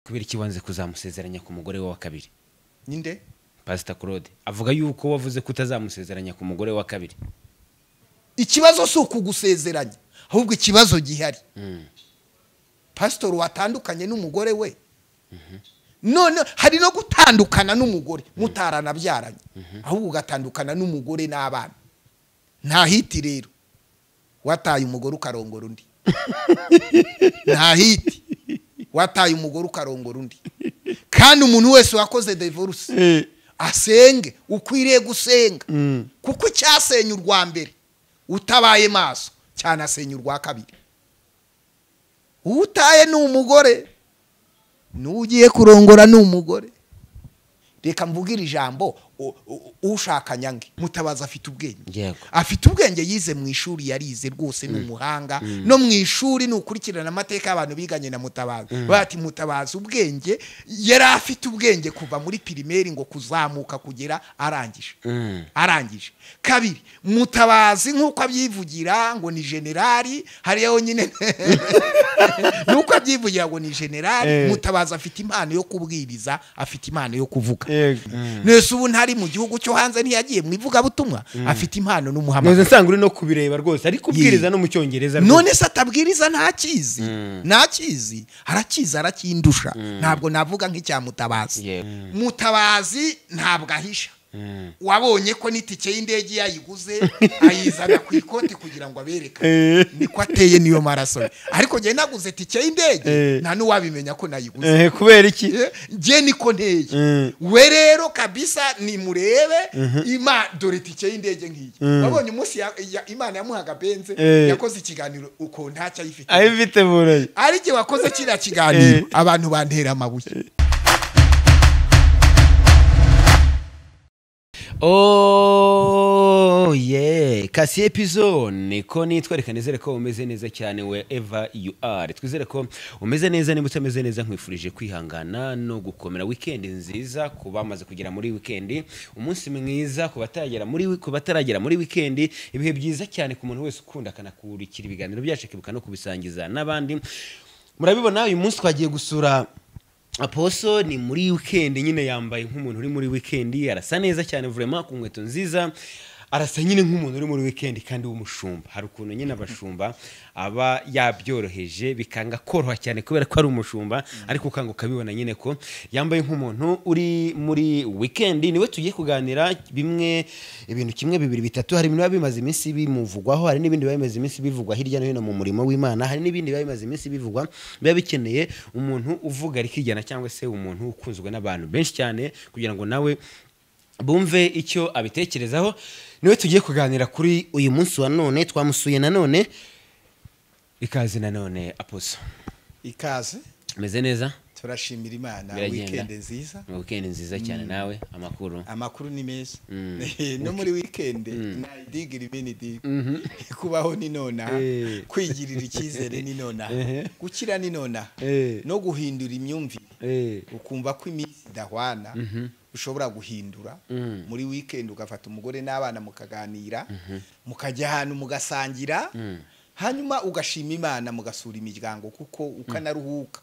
kubera iki wanze kuzamusezeranya ku mugore we wa kabiri ninde pasita claude avuga yuko wavuze ko utazamusezeranya ku mugore wa kabiri ikibazo si ukugusezeranya ahubwo ikibazo gihari pasitori watandukanye n'umugore we none hari no gutandukana n'umugore mutaranabyaranye ahubwo ugatandukana n'umugore n'abana nta hiti rero wataye umugore ukarongora undi nta hiti wataye umugore ukarongora undi kandi umuntu wese wakoze devoruse asenge ukwiriye gusenga kuko icyasenya urwa mbere utabaye maso cyanasenya urwa kabiri uwo utaye ni umugore n'uwo ugiye kurongora ni umugore reka mvugire ijambo ushaka nyange mutabazi afite ubwenge Yego. afite ubwenge yize mu ishuri yarize rwose ni umuhanga no mu ishuri ni ukurikirana amateka y'abantu biganye na mutabazi bati mutabazi ubwenge yari afite ubwenge kuva muri pirimeri ngo kuzamuka kugera arangije arangije kabiri mutabazi nk'uko abyivugira ngo ni generali hariya honyine nuko abyivugira ngo ni generali mutabazi afite impano yo kubwiriza afite impano yo kuvuga nese ubu ntari mu gihugu cyo hanze ntiyagiye mu ivugabutumwa afite impano ntuze n'umuhamagaro nsanga uri no kubireba rwose ariko ubwiriza Ye. no mu cyongereza rwose. none se atabwiriza ntakizi ntakizi arakizi arakindusha ntabwo navuga nk'icya mutabazi Yego. mutabazi ntabwo ahisha wabonye ko n'itike y'indege yayiguze ayizana ku ikoti kugira ngo aberekane niko ateye niyo maraso ye. ariko njye naguze itike y'indege Eh. nta n'uwabimenya ko nayiguze Eh, kubera iki Eh, njye niko nteye Mm. we rero kabisa nimurebe ima dore itike y'indege nk'iyi wabonye umunsi ya- ya- imana yamuhaga benze Eh. yakoze ikiganiro uko ntacyo ayifite ayifite burayi ari jye wakoze kiriya kiganiro abantu bantera amabuye Oh yeah kasi episode niko nitwa reka nizere ko umeze neza cyane wherever you are twizere ko umeze neza niba utameze neza nkwifurije kwihangana no gukomera weekend nziza ku bamaze kugera muri weekend umunsi mwiza ku batagera muri ku bataragera muri weekend ibihe byiza cyane ku muntu wese ukunda akanakurikira ibiganiro byacu akibuka no kubisangiza n'abandi murabibona uyu munsi twagiye gusura aposo ni muri wikendi nyine yambaye nk'umuntu uri muri wikendi arasa neza cyane vurema ku nkweto nziza arasa nyine nk'umuntu uri muri wikendi kandi w'umushumba hari ukuntu nyine abashumba aba yabyoroheje bikanga koroha cyane kubera ko ari umushumba ariko ukanga ukabibona nyine ko yambaye nk'umuntu uri muri wikendi niwe tugiye kuganira bimwe ibintu kimwe bibiri bitatu hari ibintu biba bimaze iminsi bimuvugwaho hari n'ibindi biba bimaze iminsi bivugwa hirya no hino mu murimo w'imana hari n'ibindi biba bimaze iminsi bivugwa biba bikeneye umuntu uvuga rikijyana cyangwa se umuntu ukunzwe n'abantu benshi cyane kugira ngo nawe bumve icyo abitekerezaho niwe tugiye kuganira kuri uyu munsi wa none twamusuye nanone ikaze nanone aposo ikaze umeze neza turashimira imana Biragenda. wikendi nziza ni weekend nziza cyane nawe amakuru amakuru ni meza no muri wikendi nayidigira ibi ni digi kubaho ni nonaha Eh. kwigirira icyizere ni nonaha gukira ni nonaha Eh. no guhindura imyumvire Eh. ukumva ko iminsi idahwana ushobora guhindura muri wikendi ugafata umugore n'abana mukaganira mukajya ahantu mugasangira hanyuma ugashima imana mugasura imiryango kuko ukanaruhuka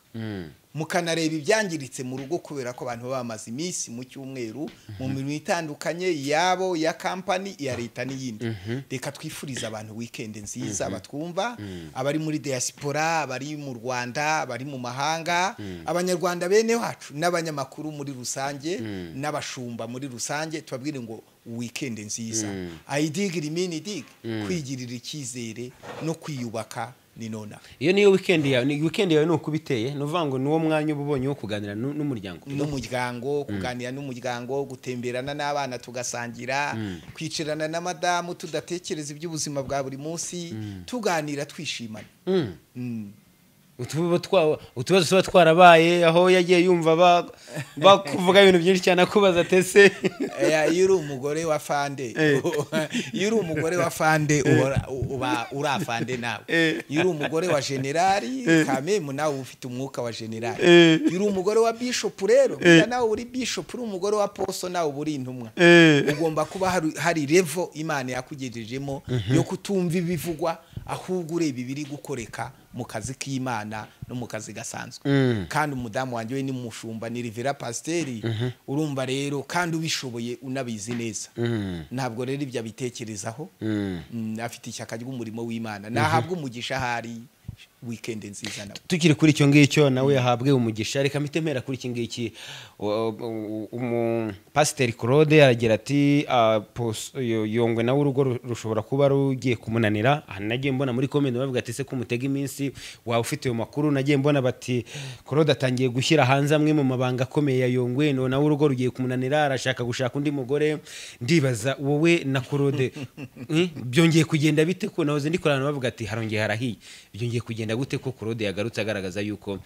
mukanareba ibyangiritse mu rugo kubera ko abantu baba bamaze iminsi mu cyumweru mu mirimo itandukanye yabo ya kampani iya leta n'iyindi reka twifurize abantu wikendi nziza batwumva abari muri diaspora abari mu rwanda abari mu mahanga abanyarwanda bene wacu n'abanyamakuru muri rusange n'abashumba muri rusange tubabwire ngo wikendi nziza ayidigira imini dig kwigirira icyizere no kwiyubaka ni nonaha iyo niyo weekend yawe ni weekend yawe ni uko ubiteye ni uvuga ngo ni uwo mwanya uba ubonye wo kuganira nu- n'umuryango n'umuryango kuganira n'umuryango gutemberana n'abana tugasangira kwicarana na madamu tudatekereza iby'ubuzima bwa buri munsi tuganira twishimana Mm. utuba twa- utubazo tuba twarabaye aho yagiye yumva ba- bakuvuga ibintu byinshi cyane akubaza tese Eh, iyo uri umugore wa fande iyo uri umugore wa fande uhora- uba uri afande nawe iyo uri umugore wa generali kamemu nawe uba ufite umwuka wa generali iyo uri umugore wa bishopu rero burya nawe uri bishopu uri umugore wa poso nawe uba uri intumwa ugomba kuba hari- hari revo imana yakugejejemo yo kutumva ibivugwa ahubwo ureba ibiri gukoreka mu kazi k'imana no mu kazi gasanzwe Mm. kandi umudamu wanjye we ni mushumba ni rivera pasiteri urumva rero kandi ubishoboye unabizi neza Mm. ntabwo rero ibyo abitekerezaho Mm. Mm, afite ishyaka ry'umurimo w'imana nahabwa umugisha ahari wikendi nziza nawe tukiri kuri icyo ngicyo nawe yahabwe umugisha reka mitemera kuri iki ngiki U- u- umupasiteri claude aragira ati "Ah, pos- yo- yongwe nawe urugo ru- rushobora kuba rugiye kumunanira aha nagiye mbona muri komende bavuga ati se kumutega iminsi waba ufite ayo makuru nagiye mbona bati claude atangiye gushyira hanze amwe mu mabanga akomeye ya yongwe no nawe urugo rugiye kumunanira arashaka gushaka undi mugore ndibaza wowe na claude eh, byongeye kugenda bite ko nahoze ndi kurana bavuga ati harongeye harahiye byongeye kugenda gute ko claude yagarutse agaragaza yuko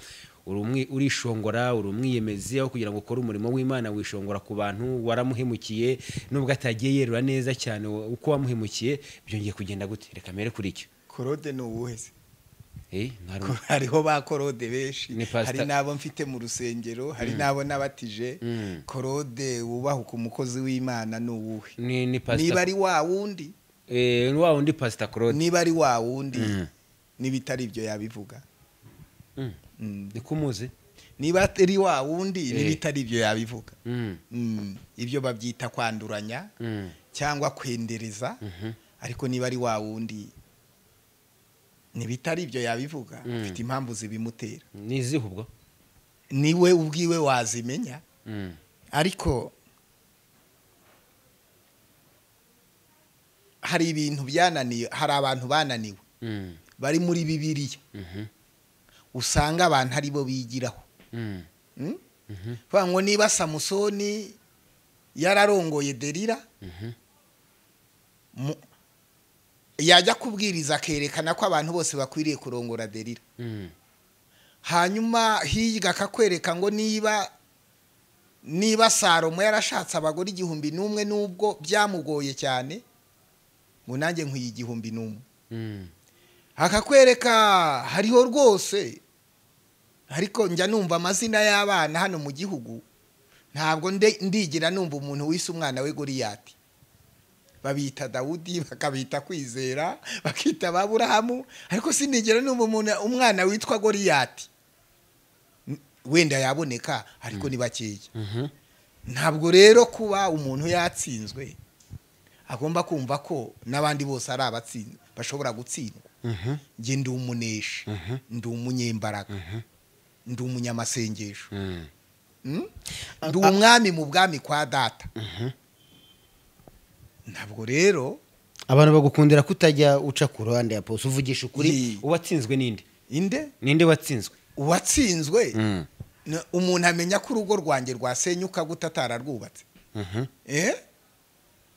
uri umwi- urishongora uri umwiyemezi aho kugira ngo ukore umurimo w'imana wishongora ku bantu waramuhemukiye nubwo atagiye yerura neza cyane wa- uko wamuhemukiye byongeye kugenda gute reka mere kuri icyo korode ni uwuhe se Eh, ntari- Ko- hariho ba korode benshi Ni pastor- hari n'abo mfite mu rusengero hari n'abo n'abatije korode wubahuka umukozi w'imana ni uwuhe ni ni niba pasita ari wa wundi eh, wa wundi pasita claude niba ari wa wundi Mm. niba itari ibyo yabivuga Mm. Mm. niko umuzi niba atari wa wundi niba Eh. itari ibyo yabivuga Mm, Mm. ibyo babyita kwanduranya mm. cyangwa kwendereza ariko niba ari wa wundi niba itari ibyo yabivuga Mm. afite impamvu zibimutera ni izihe ubwo niwe ubwiwe wazimenya Mm. ariko hari ibintu byananiye hari abantu bananiwe Mm. bari muri bibiliya Mhm. usanga abantu ari bo bigiraho Mm. Mm? Mhm. kuvuga ngo niba samusoni yararongoye derira Mhm. mu- yajya kubwiriza akerekana ko abantu bose bakwiriye kurongora derira Mm. hanyuma hirya akakwereka ngo niba niba salomo yarashatse abagore igihumbi n'umwe n'ubwo byamugoye cyane ngo nanjye nkwiye igihumbi n'umwe Mm. akakwereka hariho rwose ariko njya numva amazina y'abana hano mu gihugu ntabwo nde- ndigira numva umuntu wise umwana we goriyati babita dawudi bakabita kwizera bakita baburahamu ariko sindigera numva umuntu umwana witwa goriyati N- wenda yaboneka ariko ni bakeya Mhm. ntabwo rero kuba umuntu yatsinzwe agomba kumva ko n'abandi bose ari abatsinzwe bashobora gutsindwa Mhm. njye ndi umuneshi ndi umunyembaraga ndi umunyamasengesho Mm. Mm? ndi umwami mu bwami kwa data ntabwo rero abantu bagukundira kutajya uca ku ruhande ya pos uvugisha ukuri Yi. uwatsinzwe ninde inde ninde watsinzwe uwatsinzwe Mm. na- umuntu amenya ko urugo rwanjye rwasenyuka gute atararwubatse Mhm. Eh?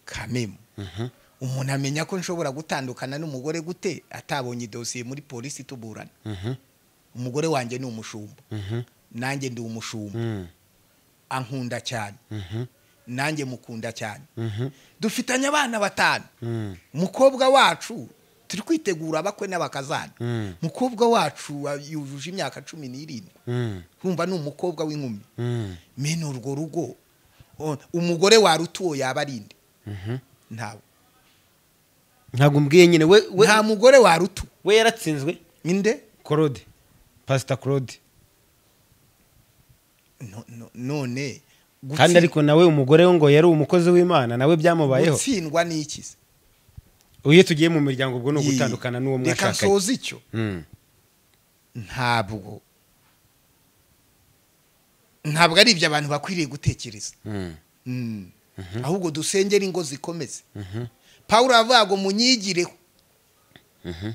kamemu Mhm. umuntu amenya ko nshobora gutandukana n'umugore gute atabonye idosiye muri polisi tuburana Mhm. umugore wanjye ni umushumba Mhm. nanjye ndi umushumba Mm. ankunda cyane Mhm. nanjye mukunda cyane Mhm. dufitanye abana batanu Mm. umukobwa wacu turi kwitegura abakwe n'abakazana Mm. umukobwa wacu wa- yujuje imyaka cumi n'irindwi Mm. kumva ni umukobwa w'inkumi Mm. mene urwo rugo o- umugore warutuwo yaba ari nde Mhm. ntawe ntabwo umbwiye nyine we we nta mugore warutu we yaratsinzwe inde claude pasita claude No- no- none kandi gutsi- ariko nawe umugore we ngo yari umukozi w'imana nawe byamubayeho gutsindwa ni iki se? iyo tugiye mu miryango ubwo ni Yee. ugutandukana n'uwo reka mwashakanye nsoze icyo Mm. ntabwo ntabwo ari ibyo abantu bakwiriye gutekereza Mm. Mm. ahubwo dusengere ingo zikomeze Mhm. pawulo aravuga ngo munyigireho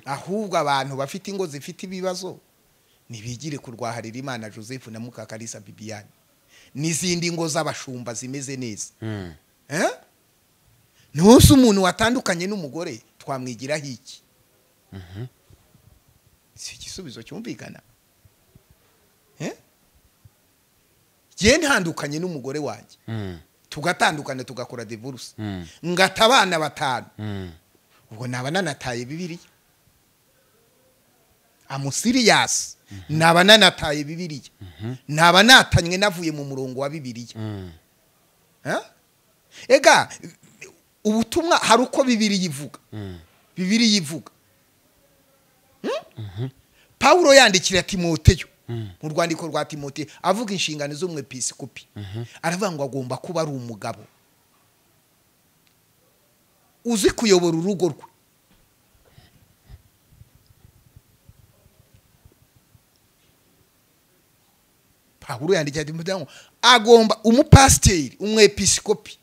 ahubwo abantu bafite ingo zifite ibibazo ntibigire kurwaharira imana joseph na mukakarisa bibiyani n'izindi ngo z'abashumba zimeze neza Mm. Eh? ntusi umuntu watandukanye n'umugore twamwigiraho iki si igisubizo cyumvikana Eh? jye ntandukanye n'umugore wanjye Mm. tugatandukana tugakora divorce Mm. ngata abana batanu Mm. ubwo naba nanataye bibiliya amusiriyasi naba nanataye bibiliya naba natanywe navuye mu murongo wa bibiliya Mm. Eh? ega ubutumwa hari uko bibiliya ivuga Mm. bibiliya ivuga Hmm? pawulo yandikira timoteyo mu rwandiko rwa timote avuga inshingano z'umwepisikopi aravuga ngo agomba kuba ari umugabo uzi kuyobora urugo rwe pawulo yandikira timoteyo ngo agomba umupasiteri umwepisikopi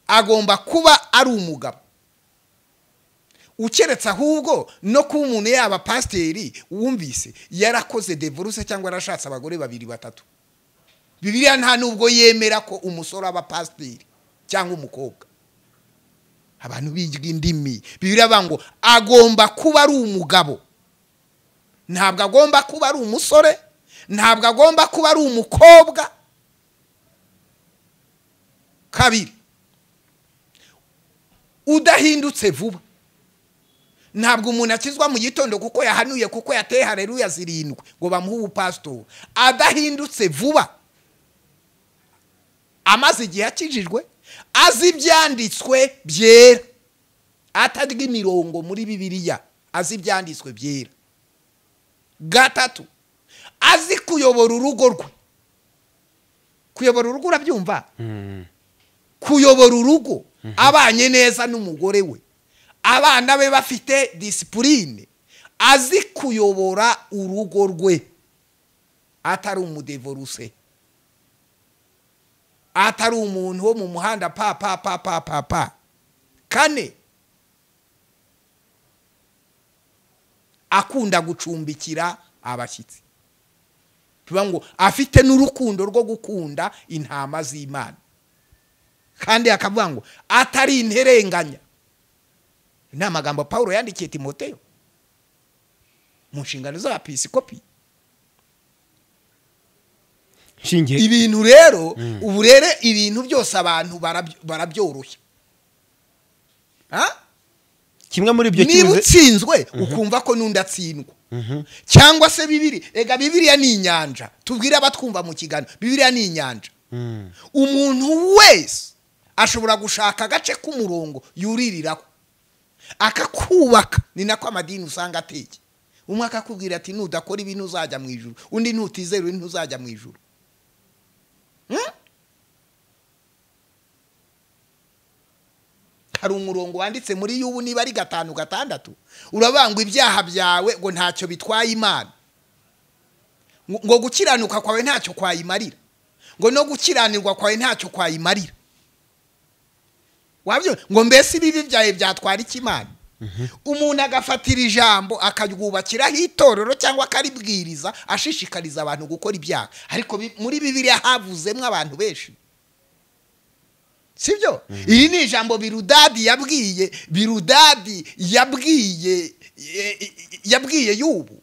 agomba kuba ari umugabo ukeretse ahubwo no kuba umuntu yaba pasiteri wumvise yarakoze devoruse cyangwa yarashatse abagore babiri batatu bibiliya nta nubwo yemera ko umusore aba pasiteri cyangwa umukobwa abantu biga indimi bibiliya bavuga ngo agomba kuba ari umugabo ntabwo agomba kuba ari umusore ntabwo agomba kuba ari umukobwa kabiri udahindutse vuba ntabwo umuntu akizwa mu gitondo kuko yahanuye kuko yateye hareruya zirindwi ngo bamuhe ubupasitori adahindutse vuba amaze igihe akijijwe azi ibyanditswe byera atarya imirongo muri bibiliya azi ibyanditswe byera gatatu azi kuyobora urugo rwe kuyobora urugo urabyumva kuyobora urugo abanye neza n'umugore we abana be bafite disipurine azi kuyobora urugo rwe atari umudevoruse atari umuntu wo mu muhanda pa pa pa pa pa pa kane akunda gucumbikira abashyitsi tuvuga ngo afite n'urukundo rwo gukunda intama z'imana kandi akavuga ngo atari interenganya ni amagambo paul yandikiye timoteyo mu nshingano z'abapisikopi nshingiye ibintu rero ubu rero ibintu byose abantu barabyo- barabyoroshya Ha? kimwe muri ibyo niba cyuze utsinzwe ukumva ko n'undi atsindwa cyangwa se bibiri ega bibiriya ni inyanja tubwire abatwumva mu kiganiro bibiriya ni inyanja Mm. umuntu wese ashobora gushaka agace k'umurongo yuririraho akakubaka ni nako amadini usanga ateke umwe akakubwira ati nudakora ibi ntuzajya mu ijuru undi ntutizera undi ntuzajya mu ijuru Hmm? hari umurongo wanditse muri y'ubu niba ari gatanu gatandatu uravuga ngo ibyaha byawe ngo ntacyo bitwaye imana ngo ngo gukiranuka kwawe ntacyo kwayimarira ngo no gukiranirwa kwawe ntacyo kwayimarira wabyo ngo mbese ibibi byawe byatwara iki imana umuntu agafatira ijambo akaryubakiraho itorero cyangwa akaribwiriza ashishikariza abantu gukora ibyaha ariko bi- muri bibiliya havuzemo abantu benshi sibyo iri ni ijambo birudadi yabwiye birudadi yabwiye e- e- yabwiye y'ubu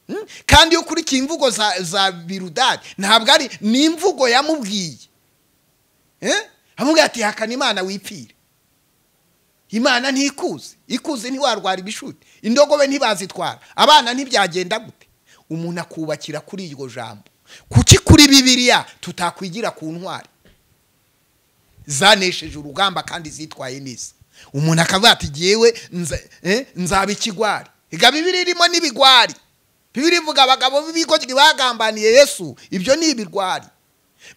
Mm? kandi iyo ukurikiye imvugo za za birudadi ntabwo ari ni imvugo yamubwiye Eh? amubwira ati hakana imana wipfire imana ntikuze ikuze ntiwarwara ibishuti indogobe ntibazitwara abana ntibyagenda gute umuntu akubakira kuri iryo jambo kuki kuri bibiliya tutakwigira ku ntwari zanesheje urugamba kandi zitwaye neza umuntu akavuga ati ngewe nza- eh, nzaba ikigwari iga bibiri irimo n'ibigwari bibiri ivuga abagabo b'ibigoryi bagambaniye yesu ibyo ni ibigwari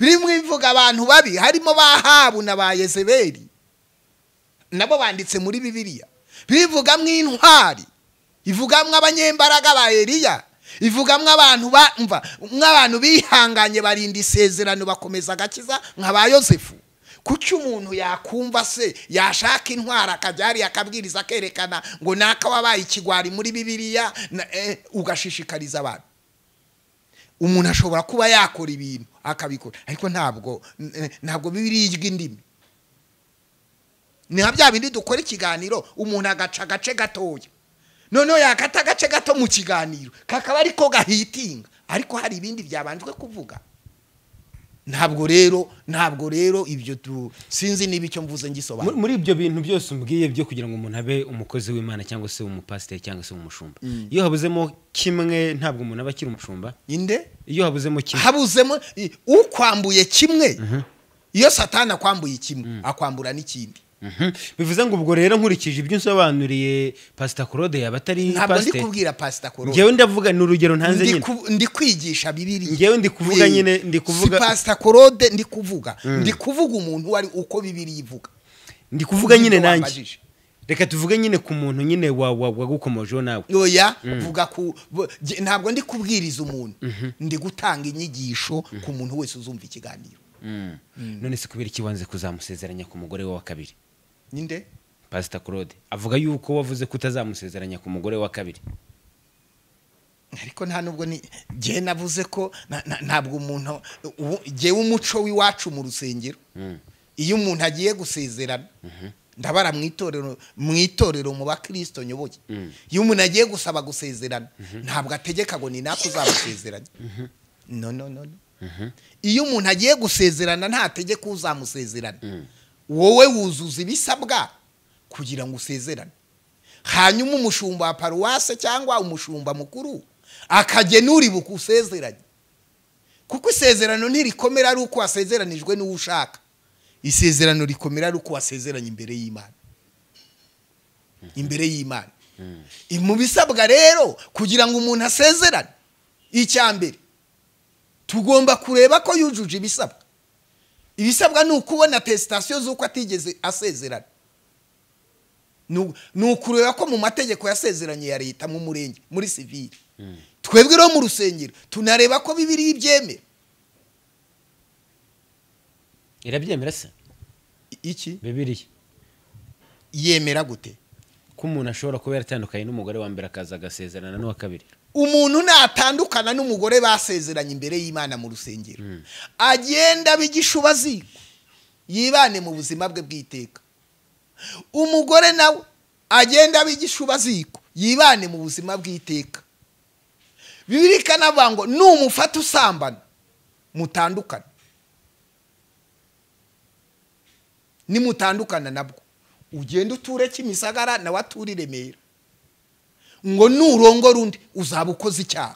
birimo ivuga abantu babi harimo ba habu na ba yezebeli nabo banditse muri bibiliya bivugamo intwari ivugamo abanyembaraga ba eliya ivugamo abantu bamva nk'abantu bihanganye barinda isezerano bakomeza agakiza nka ba yosefu kuki umuntu yakumva se yashaka intwari akajya hariya akabwiriza akerekana ngo naka wabaye ikigwari muri bibiliya na- eh, ugashishikariza abantu umuntu ashobora kuba yakora ibintu akabikora ariko ntabwo eh, ntabwo birirya indimi ni nka bya bindi dukora ikiganiro umuntu agaca agace gatoya noneho yakata agace gato mu kiganiro kakaba ariko gahitinga ariko hari ibindi byabanjwe kuvuga ntabwo rero ntabwo rero ibyo tu sinzi niba icyo mvuze Mu- ngisobanura muri ibyo bintu byose umbwiye byo kugira ngo umuntu abe umukozi w'imana cyangwa se umupasiteri cyangwa se umushumba iyo habuzemo kimwe ntabwo umuntu aba akiri umushumba inde iyo habuzemo kimwe habuzemo i- ukwambuye kimwe iyo satani akwambuye kimwe akwambura n'ikindi Mhm. bivuze ngo ubwo rero nkurikije ibyo unsobanuriye pasita claude yaba atari ntabwo ndi pasiteri kubwira pasita korode ngewe ndavuga ni urugero ntanze Ndi nyine ku- ndi kwigisha bibiri Ngewe ndi kuvuga nyine, ndi kuvuga- si pasita korode ndi kuvuga ndi kuvuga umuntu uwo ari uko bibiri ivuga ndi kuvuga nyine Nibyo nanjye wambajije. reka tuvuge nyine ku muntu nyine wa- wa- wagukomojeho nawe oya vuga ku bu- ge- ntabwo ndi kubwiriza umuntu ndi gutanga inyigisho ku muntu wese uzumva ikiganiro Mm. none se kubera iki wanze kuzamusezeranya ku mugore we wa kabiri ninde pasita claude avuga yuko wavuze ko utazamusezeranya ku mugore wa kabiri ariko nta nubwo ni jye navuze ko na- na- ntabwo umuntu ubu- jyewe umuco w'iwacu mu rusengero iyo umuntu agiye gusezerana ndabara mu itorero mu itorero mu bakristo nyoboye iyo umuntu agiye gusaba gusezerana ntabwo ategeka ngo ni nako uzamusezeranya no no no no. iyo umuntu agiye gusezerana ntategeka uzamusezerana wowe wuzuza ibisabwa kugira ngo usezerane hanyuma umushumba wa paruwase cyangwa umushumba mukuru akagenura ibuka usezeranye kuko isezerano ntirikomera ari uko wasezeranijwe n'uwo ushaka isezerano rikomera ari uko wasezeranye imbere y'imana imbere y'imana mu bisabwa rero kugira ngo umuntu asezerane icya mbere tugomba kureba ko yujuje ibisabwa ibisabwa ni ukubona atesitasiyo z'uko atigeze asezerana ni u- ni ukureba ko mu mategeko yasezeranye ya leta mu murenge muri sivire twebwe rero mu rusengero tunareba ko bibiriya ibyemera irabyemera se I- iki bibiriya yemera gute ko umuntu ashobora kuba yaratandukanye n'umugore wa mbere akaza agasezerana n'uwa kabiri umuntu natandukana n'umugore basezeranye imbere y'imana mu rusengero agenda abigisha zigwa yibane mu buzima bwe bw'iteka umugore nawe agenda abigisha zigwa yibane mu buzima bw'iteka bibiri ikanavuga ngo numufata usambana mutandukane nimutandukana nabwo ugenda uture kimisagara nawe ature i remera ngo nurongora undi uzaba ukoze icyaha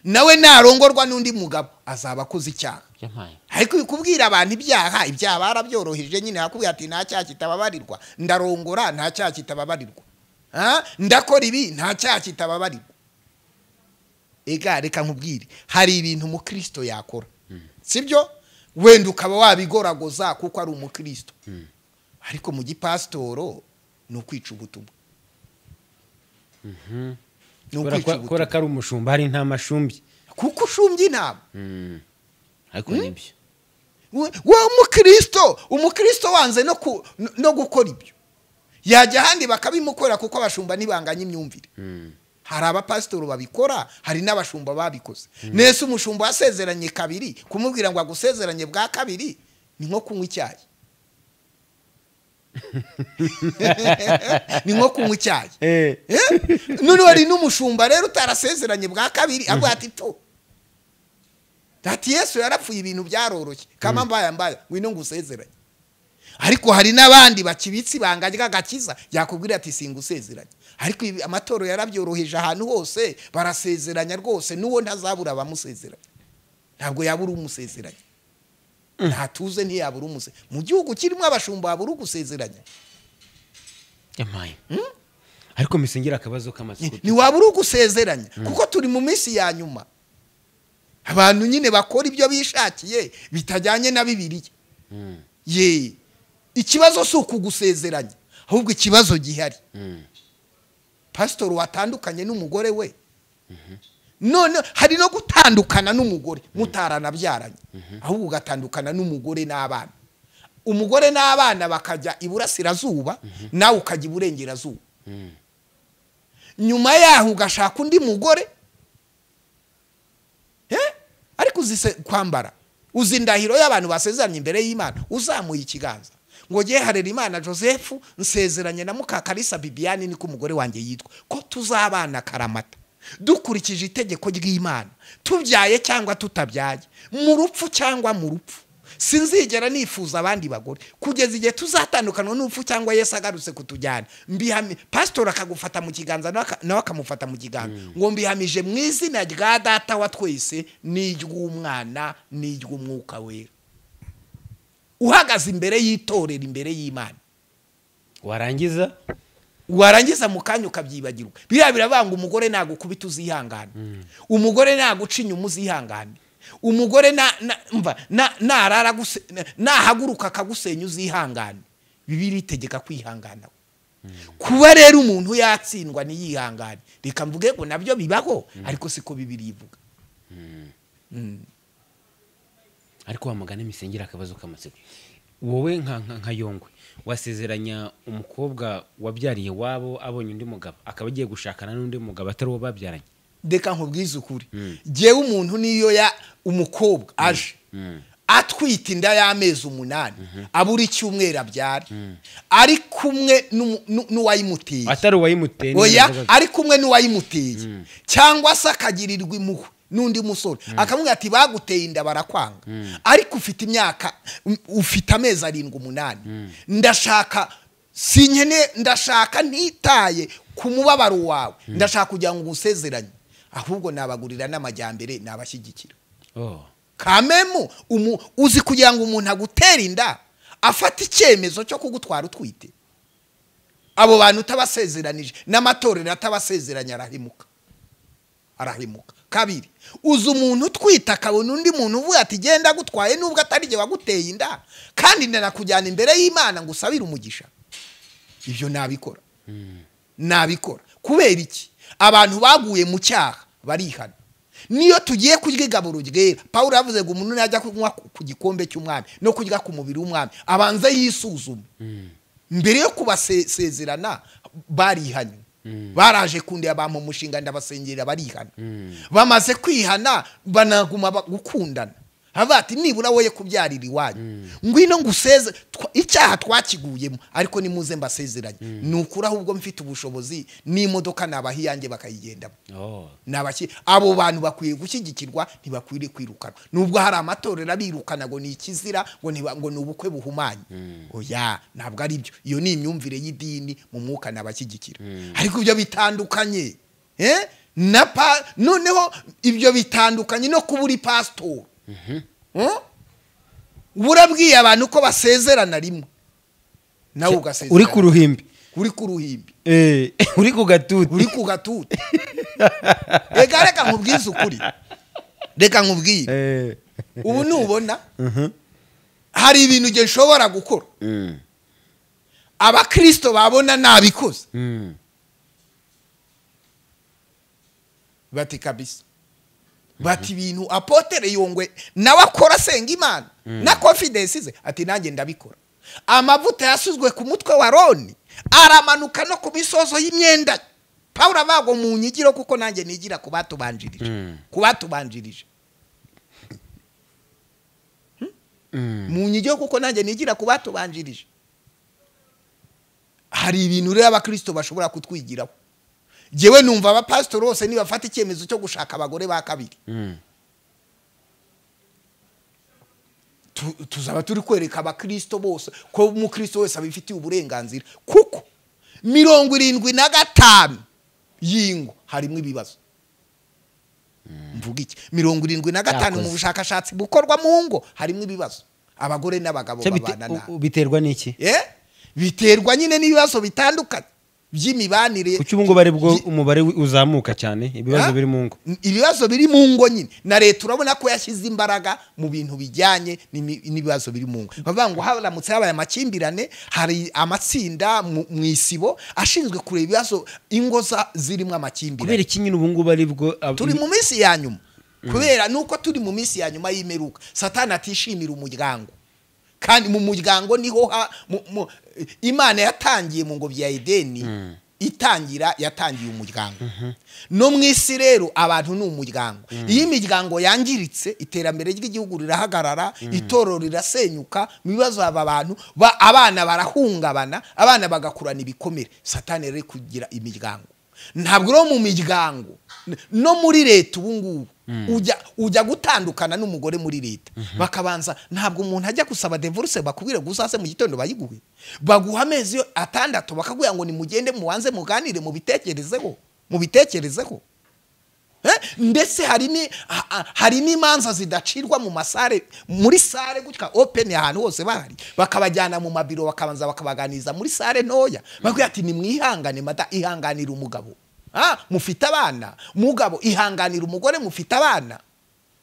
nawe narongorwa n'undi mugabo azaba akoze icyaha yampaye ariko kubwira abantu ibyaha ibyaha barabyoroheje nyine hakubwira ati nta cyaha kitababarirwa ndarongora nta cyaha kitababarirwa Ah, ndakora ibi nta cyaha kitababarirwa ega reka nkubwire hari ibintu umukristo yakora sibyo wenda ukaba wabigoragoza kuko ari umukristo ariko mu gipasitoro ni ukwica ubutumwa ni kubera ukwica ko- ubutumwa kubera ko ari umushumba hari nta mashumbi kuko ushumbye inama ariko nibyo we we umukristo umukristo wanze no ku- no- no gukora ibyo yajya ahandi bakabimukorera kuko abashumba ntibanganya imyumvire hari abapasitori babikora hari n'abashumba babikoze nese umushumba wasezeranye kabiri kumubwira ngo agusezeranye bwa kabiri ni nko kunywa icyayi ni nko kunywa icyayi Eh. Eh? none wari n'umushumba rero utarasezeranye bwa kabiri avuga ati to ati yesu yarapfuye ibintu byaroroshye kama mbaya mbaya wino ngo usezeranye ariko hari n'abandi bakibitse ibanga ry'agakiza yakubwira ati singusezeranye ariko ibi amatorero yarabyoroheje ahantu hose barasezeranya rwose n'uwo ntazabura abamusezeranya ntabwo yabura umusezeranya ntatuze ntiyabura umuse mu gihugu kirimo abashumba babura ugusezeranya yampaye ariko misengera akabazo k'amatsiko ntiwabura ugusezeranya kuko turi mu minsi ya nyuma abantu nyine bakora ibyo bishakiye bitajyanye na bibiliya ye ikibazo si ukugusezeranya ahubwo ikibazo gihari pasitori watandukanye n'umugore we none hari no gutandukana n'umugore mutaranabyaranye ahubwo ugatandukana n'umugore n'abana umugore n'abana bakajya iburasirazuba nawe ukajya iburengerazuba nyuma yaho ugashaka undi mugore Eh? ariko uzi se kwambara uzi indahiro y'abantu basezeranye imbere y'imana uzamuye ikiganza ngo ngiye harera imana joseph nsezeranye na mukakarisa bibiyani niko umugore wanjye yitwa ko tuzabana karamata dukurikije itegeko ry'imana tubyaye cyangwa tutabyaye mu rupfu cyangwa mu rupfu sinzigera nifuza abandi bagore kugeza igihe tuzatandukanwa n'urupfu cyangwa yesu agarutse kutujyana mbihami pasitori akagufata mu kiganza nawe aka- nawe akamufata mu kiganza ngo mbihamije mu izina rya data wa twese n'iry'umwana n'iry'umwuka wera uhagaze imbere y'itorero imbere y'imana warangiza warangiza mu kanya ukabyibagirwa biriya biravanga umugore nagukubita uzihangane umugore naguca inyuma uzihangane umugore na- na- mva, na- narara guse- na- nahaguruka akagusenya uzihangane bibiri itegeka kwihangana kuba rero umuntu yatsindwa ntiyihangane reka mvuge ngo nabyo bibaho ariko siko bibiri ivuga ariko wamugana imisengera akabazo k'amatsiko wowe nka nka- nka yongwe wasezeranya umukobwa wabyariye wabo abonye undi mugabo akaba agiye gushakana n'undi mugabo atari uwo babyaranye reka nkubwize ukuri ngewe umuntu niyo ya umukobwa aje atwite inda y'amezi umunani abura icyumweru abyara ari kumwe n'umu- nu- n'uwayimuteye atari uwayimuteye niyo oya bibazo. ari kumwe n'uwayimuteye cyangwa se akagirirwa impuhwe n'undi musore akamubwira ati baguteye inda barakwanga ariko ufite imyaka um, ufite amezi arindwi umunani ndashaka sinkene ndashaka ntitaye ku mubabaro wawe ndashaka kugira ngo usezeranye ahubwo nabagurira n'amajyambere nabashyigikira Oh. kamemu umu- uzi kugira ngo umuntu agutera inda afata icyemezo cyo kugutwara utwite abo bantu utabasezeranije n'amatorero atabasezeranye arahemuka arahemuka kabiri uzi umuntu utwite akabona undi muntu uvuga ati genda agutwaye nubwo atari jye waguteye inda kandi ndanakujyana imbere y'imana ngo usabire umugisha ibyo nabikora nabikora kubera iki abantu baguye mu cyaha barihana niyo tugiye kurwigaburo ryera paul yavuze ngo umuntu najya kunywa ku ku gikombe cy'umwami no kurya ku mubiri w'umwami abanze yisuzume mbere yo kubasezerana barihanye baraje kundeba bampa umushinga ndabasengera barihana bamaze kwihana banaguma ba- gukundana havuga ati nibura woye kubyarira iwanyu ngwino nguseze twa- icyaha twakiguyemo ariko nimuze mbasezeranye ni ukuri ahubwo mfite ubushobozi n'imodoka nabaha iyanjye bakayigendamo Oh. nabaki abo bantu bakwiye gushyigikirwa ntibakwiriye kwirukanwa nubwo hari amatorero abirukana ngo ni ikizira ngo ntiba- ngo ni ubukwe buhumanye oya ntabwo ari byo iyo ni imyumvire y'idini mu mwuka nabashyigikira ariko ibyo bitandukanye eh? na pa noneho ibyo bitandukanye no kuba uri pasitori Eh? uba urabwiye abantu ko basezerana rimwe nawe ugasezerana uri ku ruhimbi uri ku ruhimbi Eh, uri ku gatuti uri ku gatuti reka reka nkubwize ukuri reka nkubwire Eh, ubu nubona hari ibintu nge nshobora gukora Mm. abakirisito babona nabikoze Mm. bati kabisa bati ibintu apotere yongwe nawe akora asenga imana na confidence ze ati nanjye ndabikora amavuta yasuzwe ku mutwe wa roni aramanuka no ku misozo y'imyenda ye. pawulo abago mu nyigiro kuko nanjye nigira ku batubanjirije ku batubanjirije Hmm? mu nyigiro kuko nanjye nigira ku batubanjirije hari ibintu rero abakristo bashobora kutwigiraho jyewe numva abapasitori bose nibafata icyemezo cyo gushaka abagore ba kabiri Mm. tu- tuzaba turi kwereka abakristo bose ko umukristo wese abifitiye uburenganzira kuko mirongo irindwi na gatanu y'ingo harimo ibibazo mvuga iki mirongo irindwi na gatanu mu Yakoze. bushakashatsi bukorwa mu ngo harimo ibibazo abagore n'abagabo Se bite- babana nabi u- biterwa n'iki Eh? biterwa nyine n'ibibazo bitandukanye by'imibanire kuki ubu ngubu ari bwo Gi- umubare wi- uzamuka cyane ibibazo Ha? biri mu ngo N- ibibazo biri mu ngo nyine na leta urabona ko yashyize imbaraga mu bintu bijyanye n'imi- n'ibibazo biri mu ngo bavuga ngo haramutse habaye amakimbirane hari amatsinda mu mu isibo ashinzwe kureba ibibazo ingo za- zirimo kubera amakimbirane iki nyine ubu ngubu ari bwo ab- turi mu minsi ya nyuma kubera nuko turi mu minsi ya nyuma y'imeruka satani atishimira umuryango kandi mu muryango niho ha mu- mu- imana yatangiye mu ngobyi ya edeni itangira yatangiye umuryango no mu isi rero abantu ni umuryango iyo imiryango yangiritse iterambere ry'igihugu rirahagarara itorero rirasenyuka mu bibazo haba abantu ba- abana barahungabana abana bagakurana ibikomere satani rero ari kugira imiryango ntabwo uri mu miryango n- no muri leta ubu ngubu ujya ujya gutandukana n'umugore muri leta bakabanza ntabwo umuntu ajya gusaba devoruse bakubwire ngo uzaze mu gitondo bayiguhe baguha amezi yo- atandatu bakakubwira ngo nimugende mubanze muganire mubitekerezeho mubitekerezeho Eh, mbese hari ni ha- ha- hari n'imanza zidacirwa mu masare muri sare gutya open ahantu hose bahari bakabajyana mu mabiro bakabanza bakabaganiriza muri sare ntoya bakwiye ati nimwihangane mata ihanganira umugabo Ah, mufite abana mugabo ihanganira umugore mufite abana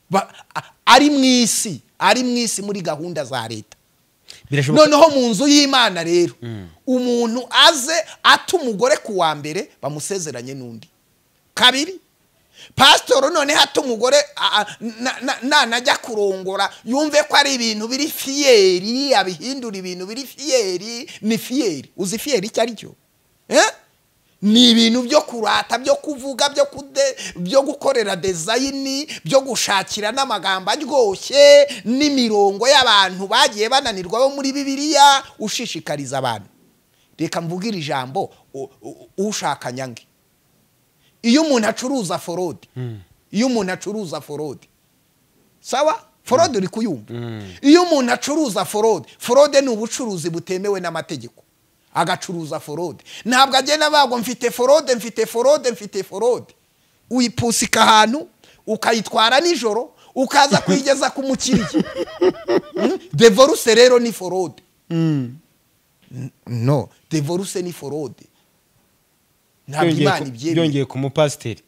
Ba- a- ari mu isi ari mu isi muri gahunda za leta birashoboka noneho mu nzu y'imana rero umuntu aze ata umugore ku wa mbere bamusezeranye n'undi kabiri pasitoro noneho ata umugore a- a- na- na- nanajya kurongora yumve ko ari ibintu biri fiyeri abihindura ibintu biri fiyeri ni fiyeri uzi fiyeri icyo ari cyo Eh? ni ibintu byo kurata byo kuvuga byo kude byo gukorera dezayini byo gushakira n'amagambo aryoshye n'imirongo y'abantu bagiye bananirwa bo muri bibiliya ushishikariza abantu reka mvuge iri jambo u- u- ushaka nyange iyo umuntu acuruza forodi iyo umuntu acuruza forodi sawa forode uri kuyumva iyo umuntu acuruza forode forode ni ubucuruzi butemewe n'amategeko agacuruza forode ntabwo agenda bagwa mfite forode mfite forode mfite forode uyipusika ahantu ukayitwara nijoro ukaza kuyigeza ku mukiriya Mm? devoruse rero ni forode N- no devoruse ni forode ntabwo byongeye imana ku- ibyemera byongeye ku mupasiteri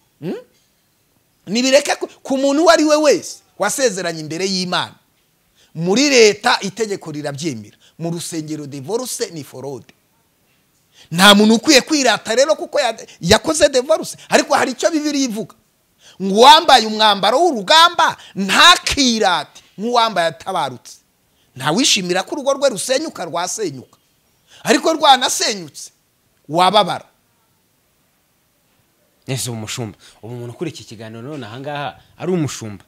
nibireke ku- ku muntu uwo ari we wese wasezeranye imbere y'imana muri leta itegeko rirabyemera mu rusengero devoruse ni forode nta muntu ukwiye kwirata rero kuko ya- yakoze devoruse ariko hari icyo bibiri ivuga ngo uwambaye umwambaro w'urugamba ntakirate nk'uwambaye atabarutse ntawishimira ko urugo rwe rusenyuka rwasenyuka ariko rwanasenyutse wababara nese umushumba ubu umuntu ukuri iki kiganiro none ahangaha ari umushumba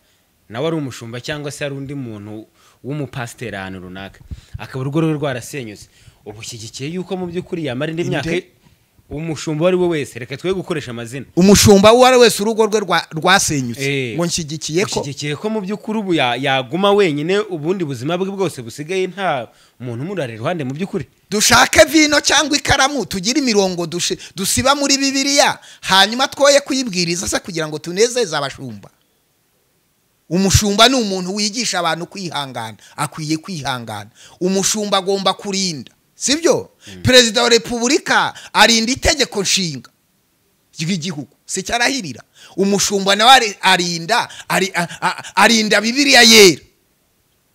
nawe ari umushumba cyangwa se ari undi muntu w'umupasiteri ahantu runaka akaba urugo rwe rwarasenyutse ubu ushyigikiye yuko mu by'ukuri yamara indi myaka Inde- umushumba uwo ari we wese reka twe gukoresha amazina umushumba uwo ari we wese urugo rwe rwa- rwasenyutse Eh, ngo nshyigikiye ko ushyigikiye ko mu by'ukuri ubu ya- yaguma wenyine ubundi buzima bwe bwose busigaye nta muntu umurara iruhande mu by'ukuri dushake vino cyangwa ikaramu tugire imirongo dushi- dusiba muri bibiliya hanyuma twoye kuyibwiriza se kugira ngo tunezeze abashumba umushumba ni umuntu wigisha abantu kwihangana akwiye kwihangana umushumba agomba kurinda sibyo perezida wa repubulika arinda itegeko nshinga ry'igihugu si cyo arahirira umushumba nawe ari- arinda ari- a- a- arinda bibiriya yera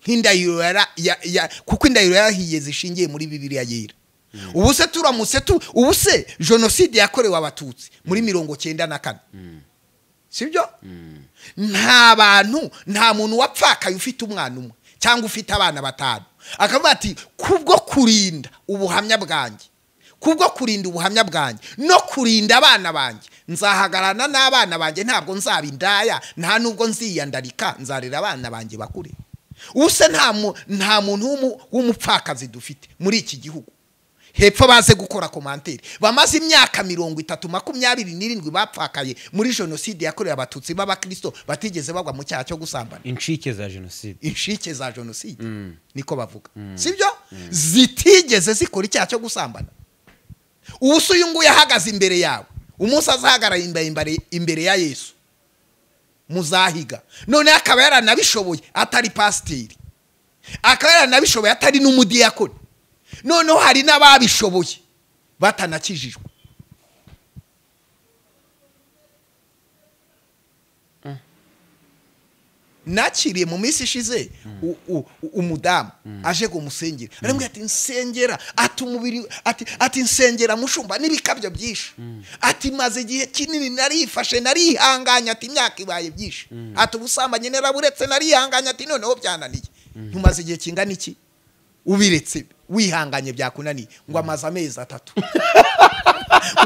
nk'indahiro yara- ya- ya- kuko indahiro yarahiye zishingiye muri bibiriya yera ubu se turamutse tu ubu se jenoside yakorewe abatutsi muri mirongo cyenda na kane sibyo nta bantu nta muntu wapfakaye ufite umwana umwe cyangwa ufite abana batanu akavuga ati kubwo kurinda ubuhamya bwanjye kubwo kurinda ubuhamya bwanjye no kurinda abana banjye nzahagarana n'abana banjye ntabwo nzaba indaya nta nubwo nziyandarika nzarera abana banjye bakure ubu se nta mu- nta muntu w'umu- w'umupfakazi dufite muri iki gihugu hepfo baze gukora komanteri bamaze imyaka mirongo itatu makumyabiri n'irindwi bapfakaye muri jenoside yakorewe abatutsi b'abakirisito batigeze bagwa mu cyaha cyo gusambana incike za jenoside inshike za jenoside niko bavuga sibyo zitigeze zikora icyaha cyo gusambana ubu se uyu nguyu ahagaze imbere yawe umunsi azahagarara imbere- imbere- imbere ya yesu muzahiga noneho akaba yaranabishoboye atari pasiteri akaba yaranabishoboye atari n'umudiyakoni noneho hari n'ababishoboye batanakijijwe nakiriye mu minsi ishize u- u- u- umudamu aje kumusengera aramubwira ati nsengera ati umubiri ati ati nsengera mushumba n'ibikabyo byinshi ati maze igihe kinini narifashe narihanganye ati imyaka ibaye byinshi ati ubusambanyi naraburetse narihanganye ati noneho byananiye ntumaze igihe kingana iki ubiretse wihanganye byakunaniye ngo amaze amezi atatu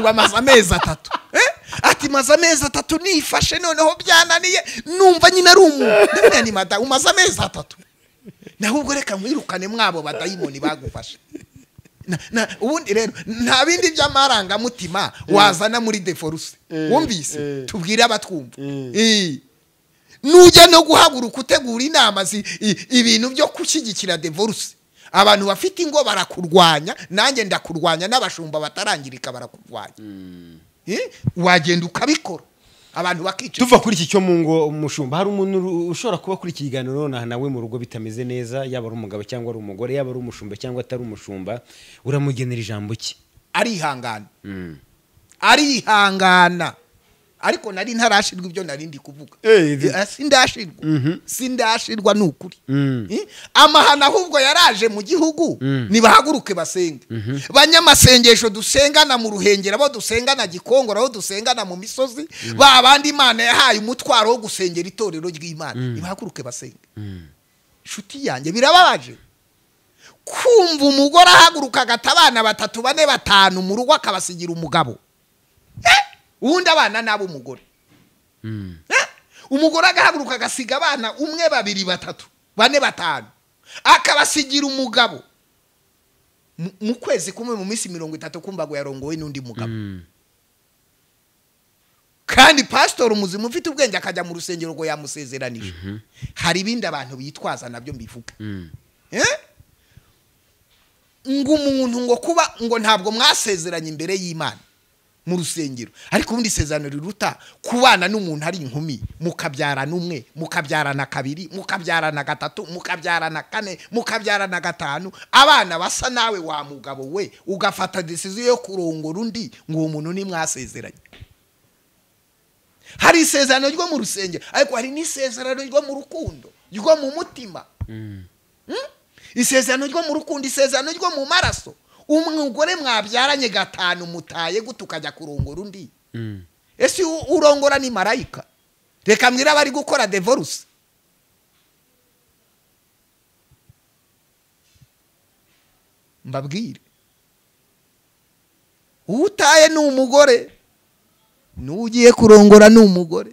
ngo amaze amezi atatu Eh? ati maze amezi atatu nifashe noneho byananiye numva nyine ari umuntu ndamubwira nti madamu umaze amezi atatu nawe ubwo reka mwirukane mwabo badayimoni bagufashe Na- na- ubundi rero nta bindi by'amarangamutima wazana muri deforuse wumvise tubwire abatwumva Eh. nujya no guhaguruka utegura inama zi- i- ibintu byo gushyigikira devoruse abantu bafite ingo barakurwanya nanjye ndakurwanya n'abashumba batarangirika barakurwanya Eh, wagenda ukabikora abantu bakica tuva kuri iki cyo mu ngo umushumba hari umuntu ru- ushobora kuba kuri iki kiganiro nonaha nawe mu rugo bitameze neza yaba ari umugabo cyangwa ari umugore yaba ari umushumba cyangwa atari umushumba uramugenera ijambo ki arihangana arihangana ariko nari ntarashirwa ibyo nari ndi kuvuga Eh, ibi- Eh, sindashirwa sindashirwa ni ukuri Mm. Eh, amahano ahubwo yaraje mu gihugu nibahaguruke basenge banyamasengesho dusengana mu ruhengera bo dusengana gikongoro abo dusengana mu misozi ba bandi imana yahaye umutwaro wo gusengera itorero ry'imana nibahaguruke basenge inshuti yanjye birababaje kumva umugore ahaguruka agata abana batatu bane batanu mu rugo akabasigira umugabo Eh! ubundi abana ni ab'umugore Eh! umugore agahaguruka agasiga abana umwe babiri batatu bane batanu akabasigira umugabo Mu- mu kwezi kumwe mu minsi mirongo itatu kumva ngo yarongowe n'undi mugabo kandi pasitori umuzima ufite ubwenge akajya mu rusengero ngo yamusezeranije hari ibindi abantu bitwaza nabyo mbivuga Eh? ngo umuntu ngo kuba ngo ntabwo mwasezeranye imbere y'imana mu rusengero ariko ubundi isezerano riruta kubana n'umuntu ari inkumi mukabyarana umwe mukabyarana kabiri mukabyarana gatatu mukabyarana kane mukabyarana gatanu abana basa nawe wa mugabo we ugafata desiziyo yo kurongora undi ngo uwo muntu nimwasezeranye hari isezerano ryo mu rusengero ariko hari n'isezerano ryo mu rukundo ryo mu mutima isezerano ryo mu rukundo isezerano ryo mu maraso umugore mwabyaranye gatanu mutaye gute ukajya kurongora undi ese u- urongora ni marayika reka mwira bari gukora devoruse mbabwire uwo utaye ni umugore n'uwo ugiye kurongora ni umugore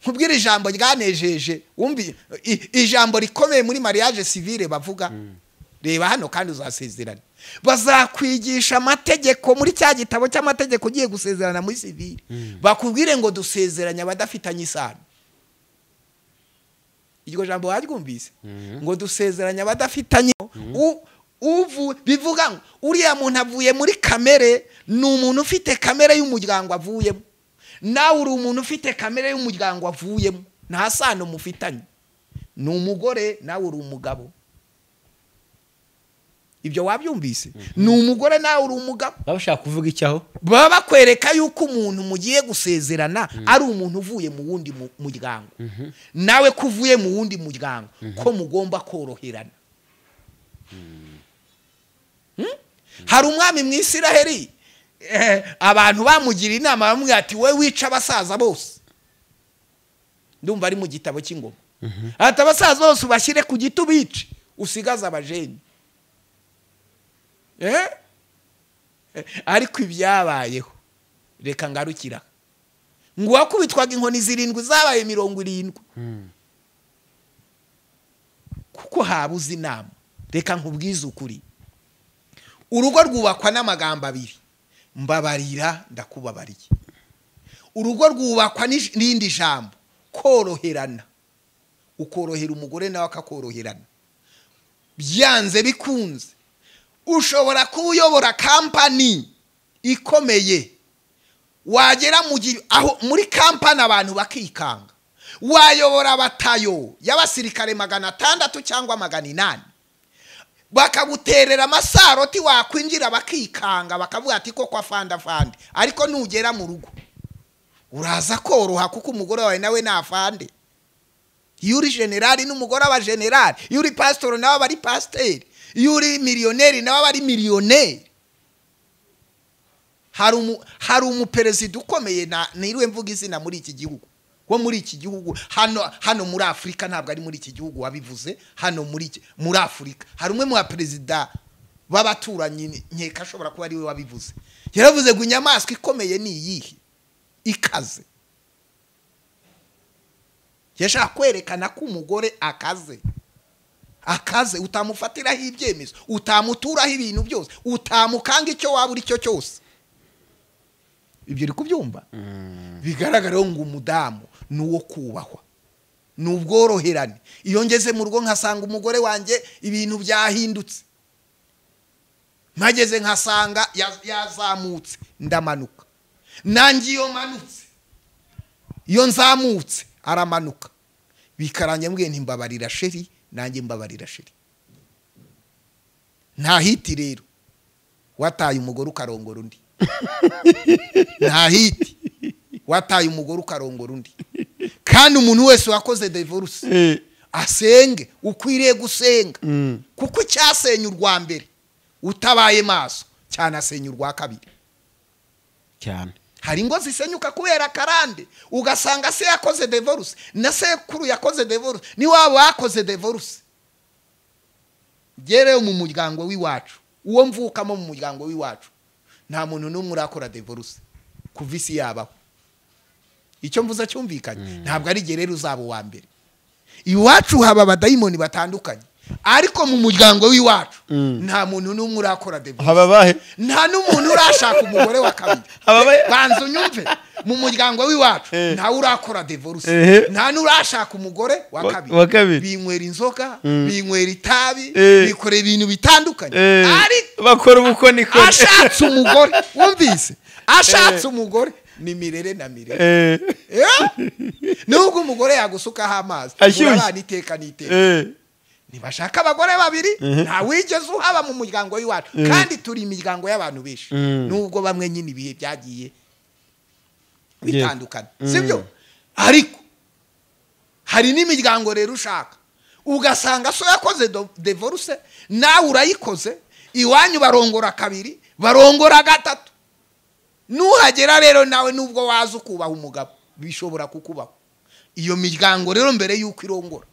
nkubwire ijambo ryanejeje wumvi i- ijambo rikomeye muri mariage civile bavuga reba hano kandi uzasezerana bazakwigisha amategeko muri cya gitabo cy'amategeko ugiye gusezerana muri civile bakubwire ngo dusezeranye abadafitanye isano iryo jambo waryumvise ngo dusezeranye abadafitanye U- uvu bivuga ngo uriya muntu avuye muri kamere ni umuntu ufite kamere y'umuryango avuyemo nawe uri umuntu ufite kamere y'umuryango avuyemo nta sano mufitanye ni umugore nawe uri umugabo ibyo wabyumvise ni umugore nawe uri umugabo baba bashaka kuvuga iki aho baba bakwereka yuko umuntu mugiye gusezerana ari umuntu uvuye mu wundi mu- muryango nawe ko uvuye mu wundi muryango ko mugomba koroherana Hmm? hari umwami mu isiraheli eh, abantu bamugira inama bamubwira ati we wica abasaza bose ndumva ari mu gitabo cy'ingoma ati abasaza bose ubashyire ku giti ubice usigaze abajeni Eh? ariko ibyabayeho reka ngarukira ngo uwakubitwaga inkoni zirindwi zabaye mirongo irindwi kuko habuze inama reka nkubwize ukuri urugo rwubakwa n'amagambo abiri mbabarira ndakubabariye urugo rwubakwa n'ish- n'irindi jambo koroherana ukorohera umugore nawe akakoroherana byanze bikunze ushobora kuba uyobora kampani ikomeye wagera mu gi- aho muri kampani abantu bakikanga wayobora abatayo y'abasirikare magana atandatu cyangwa magana inani bakaguterera amasaroti wakwinjira bakikanga bakavuga ati koko afandafande ariko nugera mu rugo uraza koroha kuko umugore wawe nawe ni afande iyo uri generali n'umugore aba generali iyo uri pasitori nawe aba ari pasiteri iyo uri miliyoneri nawe aba ari miliyoneri hari umu- hari umuperezida ukomeye na- niriwe mvuga izina muri iki gihugu wo muri iki gihugu hano hano muri afurika ntabwo ari muri iki gihugu wabivuze hano muri iki- muri afurika hari umwe mu baperezida b'abaturanyi nkeka ashobora kuba ariwe wabivuze yaravuze ngo inyamaswa ikomeye ni iyihe ikaze yashaka kwerekana ko umugore akaze akaze utamufatiraho ibyemezo utamuturaho ibintu byose utamukanga icyo waba uri cyo cyose ibyo uri kubyumva bigaragara ngo umudamu ni uwo kubahwa ni ubworoherane iyo ngeze mu rugo nkasanga umugore wanjye ibintu byahindutse mpageze nkasanga ya- yazamutse ndamanuka nanjye iyo manutse iyo nzamutse aramanuka bikaranya mbwiye ntimbabarira sheri nanjye mbabarira sheri nta hiti rero wataye umugore ukarongora undi nta hiti wataye umugore ukarongora undi kandi umuntu wese wakoze devoruse asenge ukwiriye gusenga kuko icyasenya urwa mbere utabaye maso cyanasenya urwa kabiri cyane hari ingo zisenyuka kubera karande ugasanga se yakoze devoruse na sekuru yakoze devoruse ni waba wakoze devoruse rero mu muryango w'iwacu uwo mvukamo mu muryango w'iwacu nta muntu n'umwe urakora devoruse kuva isi yabaho icyo mvuze cyumvikanye ntabwo ari igihe rero uzaba uwa mbere iwacu haba abadayimoni batandukanye ariko mu muryango w'iwacu nta muntu n'umwe urakora devoruse haba abahe nta n'umuntu urashaka umugore wa kabiri Ababaye- banza unyumve mu muryango w'iwacu Eh. ntawe urakora devoruse Ehe. nta n'urashaka umugore wa Wa- kabiri wa kabiri. binywera inzoga binywera itabi Eh. bikorera ibintu bitandukanye Eh, ariko bakora ubukonikoni ashatse umugore wumvise ashatse umugore ni mirere na mirere Eh, Eh? nubwo umugore yagusukaho amazi Ashyushye. urabana iteka n'iteka eh, ntibashaka abagore babiri nta wigeze uhaba mu muryango w'iwacu kandi turi imiryango y'abantu benshi nubwo bamwe nyine ibihe byagiye bitandukana sibyo ariko hari n'imiryango rero ushaka ugasanga so yakoze do- devoruse nawe urayikoze iwanyu barongora kabiri barongora gatatu nuhagera rero nawe nubwo waza ukubaha umugabo bishobora kukubaho iyo miryango rero mbere y'uko irongora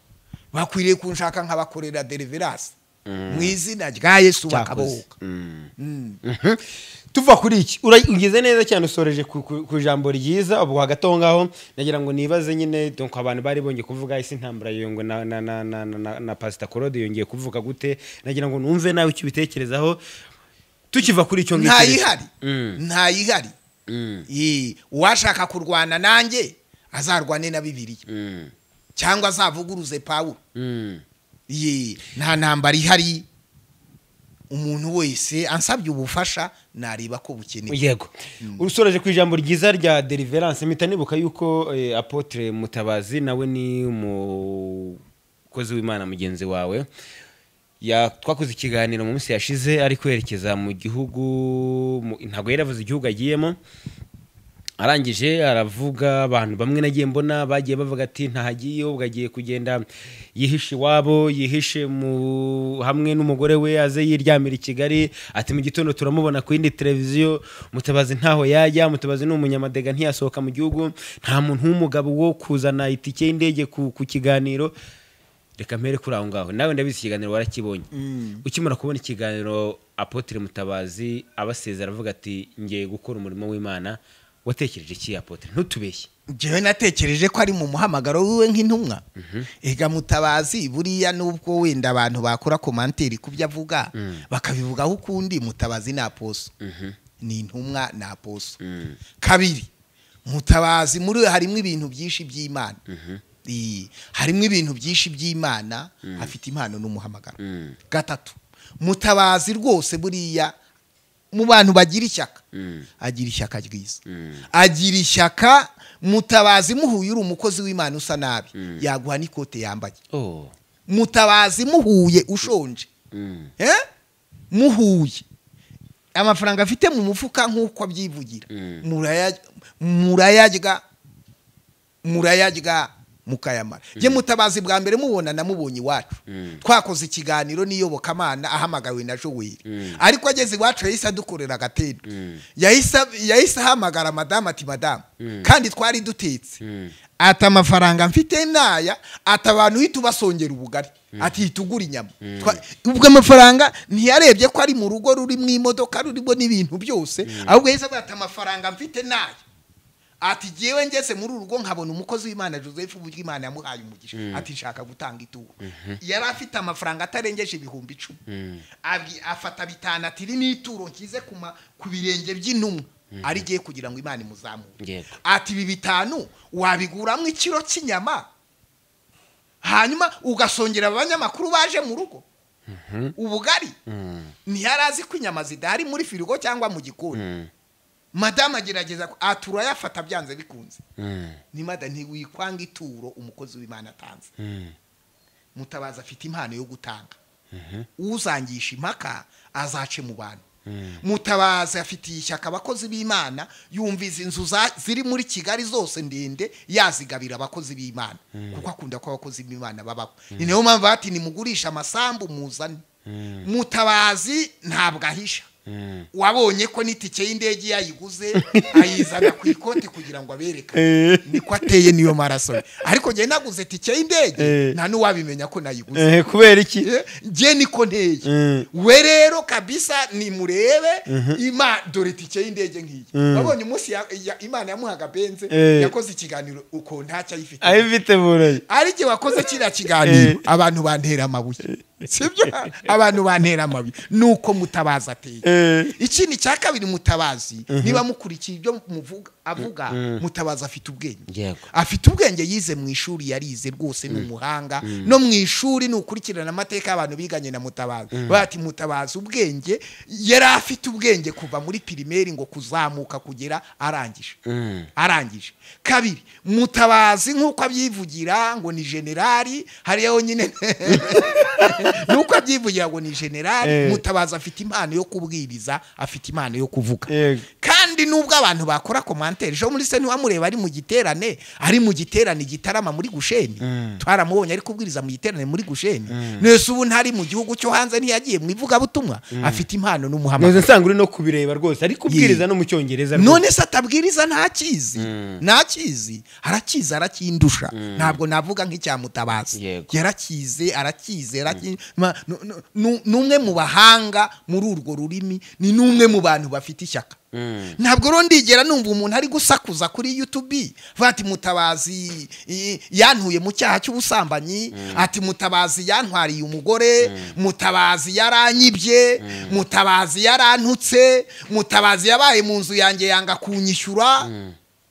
bakwiriye kunshaka nkabakorera deriverasi mu izina rya yesu bakabohoka tuva kuri iki Ura- ugeze neza cyane usoreje ku- ku ku ijambo ryiza ubwo hagati aho ngaho nagira ngo nibaze nyine donc abantu bari bongeye kuvuga isi ntambara iyo ngo na na na na na, na, na pasita korode yongeye kuvuga gute nagira ngo numve nawe icyo ubitekerezaho tukiva kuri icyo ngicyo ntayihari Mm. ntayihari Ye, uwashaka kurwana nanjye azarwane na bibiliya cyangwa azavuguruze pawulo Ye, nta ntambara ihari umuntu wese ansabye ubufasha nareba ko bukenewe yego usoreje ku ijambo ryiza rya deliverance mpita nibuka yuko eh, apotre mutabazi nawe ni umukozi w'imana mugenzi wawe ya twakoze ikiganiro mu minsi yashize ari kwerekeza mu gihugu mu- ntabwo yari avuze igihugu agiyemo arangije aravuga abantu bamwe nagiye mbona bagiye bavuga ati ntahagiye ubwo agiye kugenda yihishe iwabo yihishe mu hamwe n'umugore we aze yiryamira i Kigali ati mu gitondo turamubona ku yindi televiziyo mutabazi ntaho yajya mutabazi ni umunyamadega ntiyasohoka mu gihugu nta muntu w'umugabo wo kuzana itike y'indege ku, ku kiganiro reka mpere kuri aho ngaho nawe ndabizi ikiganiro warakibonye ukimara kubona ikiganiro apotre mutabazi abasezera avuga ati ngiye gukora umurimo w'imana watekereje iki apotre ntutubeshye njyewe natekereje ko ari mu muhamagaro wiwe nk'intumwa ega mutabazi buriya nubwo wenda abantu bakora komantiri ku byo avuga bakabivugaho ukundi mutabazi ni aposo ni intumwa ni aposo kabiri mutabazi muri we harimo ibintu byinshi by'imana Iyi, harimo ibintu byinshi by'imana afite impano n'umuhamagaro gatatu mutabazi rwose buriya mu bantu bagira ishyaka agira ishyaka ryiza agira ishyaka mutabazi muhuye uri umukozi w'imana usa nabi yaguha n'ikote yambaye oh. mutabazi muhuye ushonje Eh? muhuye amafaranga afite mu mufuka nk'uko abyivugira Muraya- murayarya murayarya mukayamara ye mutabazi bwa mbere mubona namubonye iwacu twakoze ikiganiro n'iyobokamana ahamagawe na joweli ariko ageze iwacu yahise adukorera agatendo yahise yahise ahamagara madamu ati madamu kandi twari dutetse ati amafaranga mfite naya ati abantu uhita ubasongera ubugari ati hita ugura inyama Twa- ubwo amafaranga ntiyarebye ko ari mu rugo rurimo imodoka rurimo n'ibintu byose ahubwo yahise avuga ati amafaranga mfite naya ati jyewe ngeze muri uru rugo nkabona umukozi w'imana joseph uburyo imana yamuhaye umugisha ati nshaka gutanga ituro yari afite amafaranga atarengeje ibihumbi icumi Abwi- afata bitanu ati iri ni ituro nshyize ku ma- ku birenge by'intumwa ari giye kugira ngo imana imuzamure Yego. ati ibi bitanu wabiguramo ikiro cy'inyama hanyuma ugasongera abanyamakuru baje mu rugo ubugari ntiyari azi ko inyama zidahari muri firigo cyangwa mu gikoni madamu agerageza ku- ah turayafata byanze bikunze nimada ntiwikwanga ituro umukozi w'imana atanze mutabazi afite impano yo gutanga uzangisha impaka azace mu bantu mutabazi afitiye ishyaka abakozi b'imana yumviza inzu za- ziri muri kigali zose ndende yazigabira abakozi b'imana kuko akunda ko abakozi b'imana babaho ni niyo mpamvu bati nimugurisha amasambu muzane mutabazi ntabwo ahisha wabonye ko n'itike y'indege yayiguze ayizana ku ikoti kugira ngo aberekane niko ateye niyo maraso ye. ariko njye naguze itike y'indege Eh. nta n'uwabimenya ko nayiguze Eh, kubera iki njye niko nteye Mm. we rero kabisa nimurebe ima dore tike y'indege nk'iyi wabonye umunsi ya- ya- imana yamuhaga benze Eh. yakoze ikiganiro uko ntacyo ayifite abifite burayi ari jye wakoze kiriya kiganiro abantu bantera amabuye sibyo abantu bantera amabuye nuko mutabazi ateye Eh. ikindi cya kabiri mutabazi niba mukurikiye ibyo muvuga avuga mutabazi afite ubwenge Yego. afite ubwenge yize mu ishuri yarize rwose ni umuhanga no mu ishuri ni ukurikirana amateka y'abantu biganye na mutabazi bati mutabazi ubwenge yari afite ubwenge kuva muri pirimeri ngo kuzamuka kugera arangije arangije kabiri mutabazi nk'uko abyivugira ngo ni generali hariya honyine nuko abyivugira ngo ni generali Eh. mutabazi afite impano yo kubwiriza afite impano yo kuvuga Yego. kandi nubwo abantu bakora komantere ejo muri se ntiwamureba ari mu giterane ari mu giterane gitarama muri gusheni twaramubonye ari kubwiriza mu giterane muri gusheni nese ubu ntari mu gihugu cyo hanze ntiyagiye mu ivugabutumwa afite impano n'umuhamagaro ntuzi nsanga uri no kubireba rwose ariko ubwiriza no mu cyongereza rwose. none se atabwiriza ntakizi ntakizi arakizi arakindusha ntabwo navuga nk'icyamutabazi Yego. yarakize arakize araki- ma- nu- nu- nu- ni umwe mu bahanga muri urwo rurimi ni n'umwe mu bantu bafite ishyaka ntabwo rero ndigera numva umuntu ari gusakuza kuri yutubi ati mutabazi i- yantuye mu cyaha cy'ubusambanyi ati mutabazi yantwariye umugore mutabazi yaranyibye mutabazi yarantutse mutabazi yabaye mu nzu yanjye yanga kunyishyura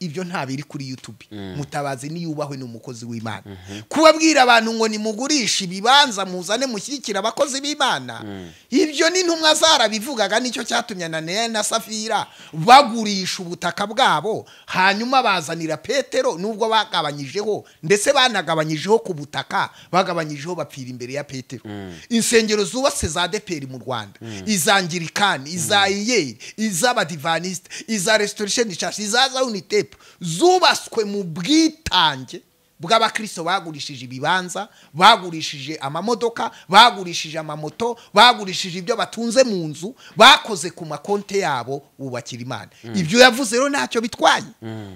ibyo nta biri kuri yutubi mutabazi niyubahwe ni umukozi w'imana kubabwira abantu ngo nimugurishe ibibanza muzane mushyigikire abakozi b'imana ibyo ni ntumwa zarabivugaga nicyo cyatumye ananiya na safira bagurisha ubutaka bwabo hanyuma bazanira petero nubwo bagabanyijeho ndetse banagabanyijeho ku butaka bagabanyijeho bapfira imbere ya petero insengero zubatse za deperi mu rwanda izangirikani iza iyeri iz'abadivanisite iza resitorisheni shasi iza za unitepu zubatswe mu bwitange bw'abakristo bagurishije ibibanza bagurishije amamodoka bagurishije amamoto bagurishije ibyo batunze mu nzu bakoze ku makonti yabo bubakira imana ibyo yavuze rero ntacyo bitwaye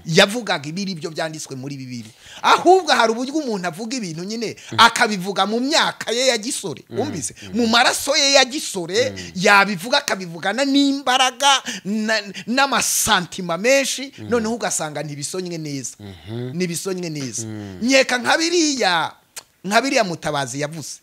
yavugaga ibiri byo byanditswe muri bibiri ahubwo hari uburyo umuntu avuga ibintu nyine akabivuga mu myaka ye ya gisore wumvise mu maraso ye ya gisore yabivuga akabivugana n'imbaraga na- n'amasantima menshi noneho ugasanga ntibisonywe neza ntibisonywe neza nkeka nka biriya nka biriya mutabazi yavuze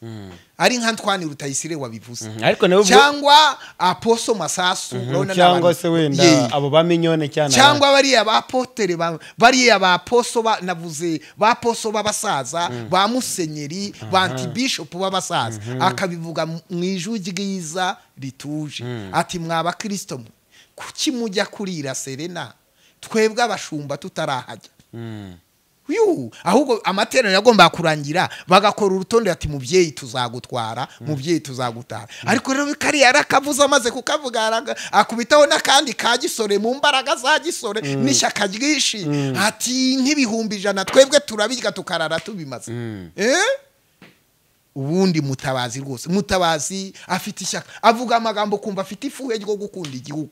ari nka ntwani rutayisire wabivuze ariko nawe ubwo cyangwa aposo masasu urabona ni cyangwa abantu- se wenda Yeah abo ba minyone cyane cyangwa bariya ba potere ba- bariya ba poso ba- navuze ba poso b'abasaza ba musenyeri ba antibishopu b'abasaza akabivuga mu mu ijwi ryiza rituje ati mwa bakirisito mwe kuki mujya kurira serena twebwe abashumba tutarahajya Yuhu, ahubwo amateraniro yagombaga kurangira bagakora urutonde ati mubyeyi tuzagutwara mubyeyi tuzagutara ariko rero kariya arakavuze amaze kukavuga araga- akubitaho n'akandi ka gisore mu mbaraga za gisore n'ishyaka ryinshi ati nk'ibihumbi ijana twebwe turabirya tukarara tubimaze Eh? ubundi mutabazi rwose mutabazi afite ishyaka avuga amagambo kumva afite ifuhe ryo gukunda igihugu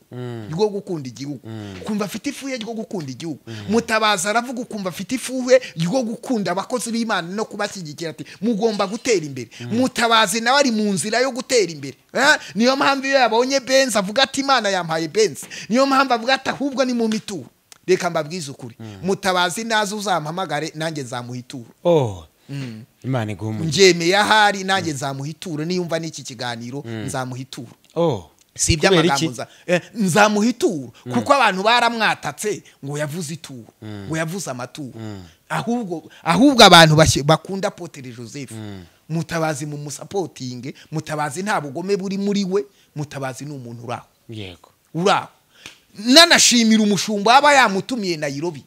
ryo gukunda igihugu kumva afite ifuhe ryo gukunda igihugu mutabazi aravuga ukumva afite ifuhe ryo gukunda abakozi b'imana no kubashyigikira ati mugomba gutera imbere mutabazi nawe ari mu nzira yo gutera imbere Eh? niyo mpamvu iyo yabonye benzi avuga ati imana yampaye benzi niyo mpamvu avuga ati ahubwo ni mu mituro reka mbabwize ukuri mutabazi naze uzampamagare nanjye nzamuha ituro oh imana iguha umugisha njyemeye ahari nanjye nzamuha ituro niyumva n'iki kiganiro nzamuha ituro oh si Kubera iby'amagambo iki? nza- eh, nzamuha ituro kuko abantu baramwatatse ngo yavuze ituro ngo yavuze amaturo ahubwo ahubwo abantu bashye- bakunda potere joseph mutabazi mu musapotinge mutabazi nta bugome buri muri we mutabazi ni umuntu uraho yego uraho nanashimira umushumba aba yamutumiye nayirobi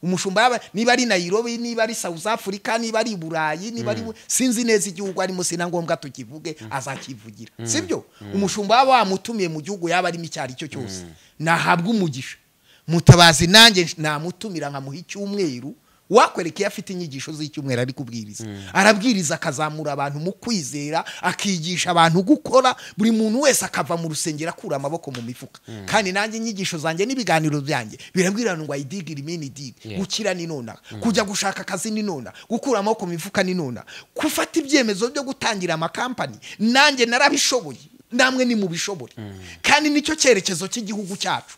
umushumba yaba niba ari nayirobi niba ari south africa niba ari i burayi niba ari sinzi neza igihugu arimo si na ngombwa tukivuge azakivugira sibyo umushumba yaba yamutumiye mu gihugu yaba arimo icyo ari cyo cyose nahabwa umugisha mutabazi nanjye namutumira nkamuha icyumweru wakwereka iyo afite inyigisho z'icyumweru ari kubwiriza arabwiriza akazamura abantu mu kwizera akigisha abantu gukora buri muntu wese akava mu rusengero akura amaboko mu mifuka kandi nanjye inyigisho zanjye n'ibiganiro byanjye birabwira ngo ayidiga irimini digi gukira ni nona kujya gushaka akazi ni nona gukura amaboko mu mifuka ni nona gufata ibyemezo byo gutangira amakampani nanjye narabishoboye namwe ni mu bishobore kandi nicyo cyerekezo cy'igihugu cyacu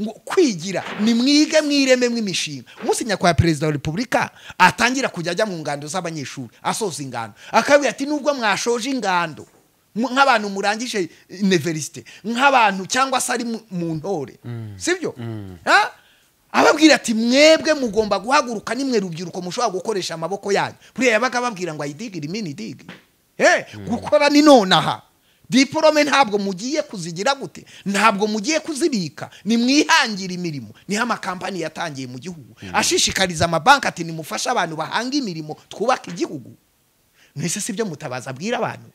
ngo kwigira ni mwige mwireme mw'imishinga umunsi nyakubahwa perezida wa repubulika atangira kujya ajya mu ngando z'abanyeshuri asoza ingando akabwira ati nubwo mwashoje ingando nk'abantu murangije iniverisite nk'abantu cyangwa se ari mu ntore sibyo ababwira ati mwebwe mugomba guhaguruka nimwe rubyiruko mushobora gukoresha amaboko yanyu buriya yabaga ababwira ngo ayidigire imini digi gukora ni nonaha diporome ntabwo mugiye kuzigira gute ntabwo mugiye kuzibika ni mwihangira imirimo niho amakampani yatangiye mu gihugu ashishikariza amabanki ati nimufashe abantu bahanga imirimo twubake igihugu mwese si byo mutabazi abwira abantu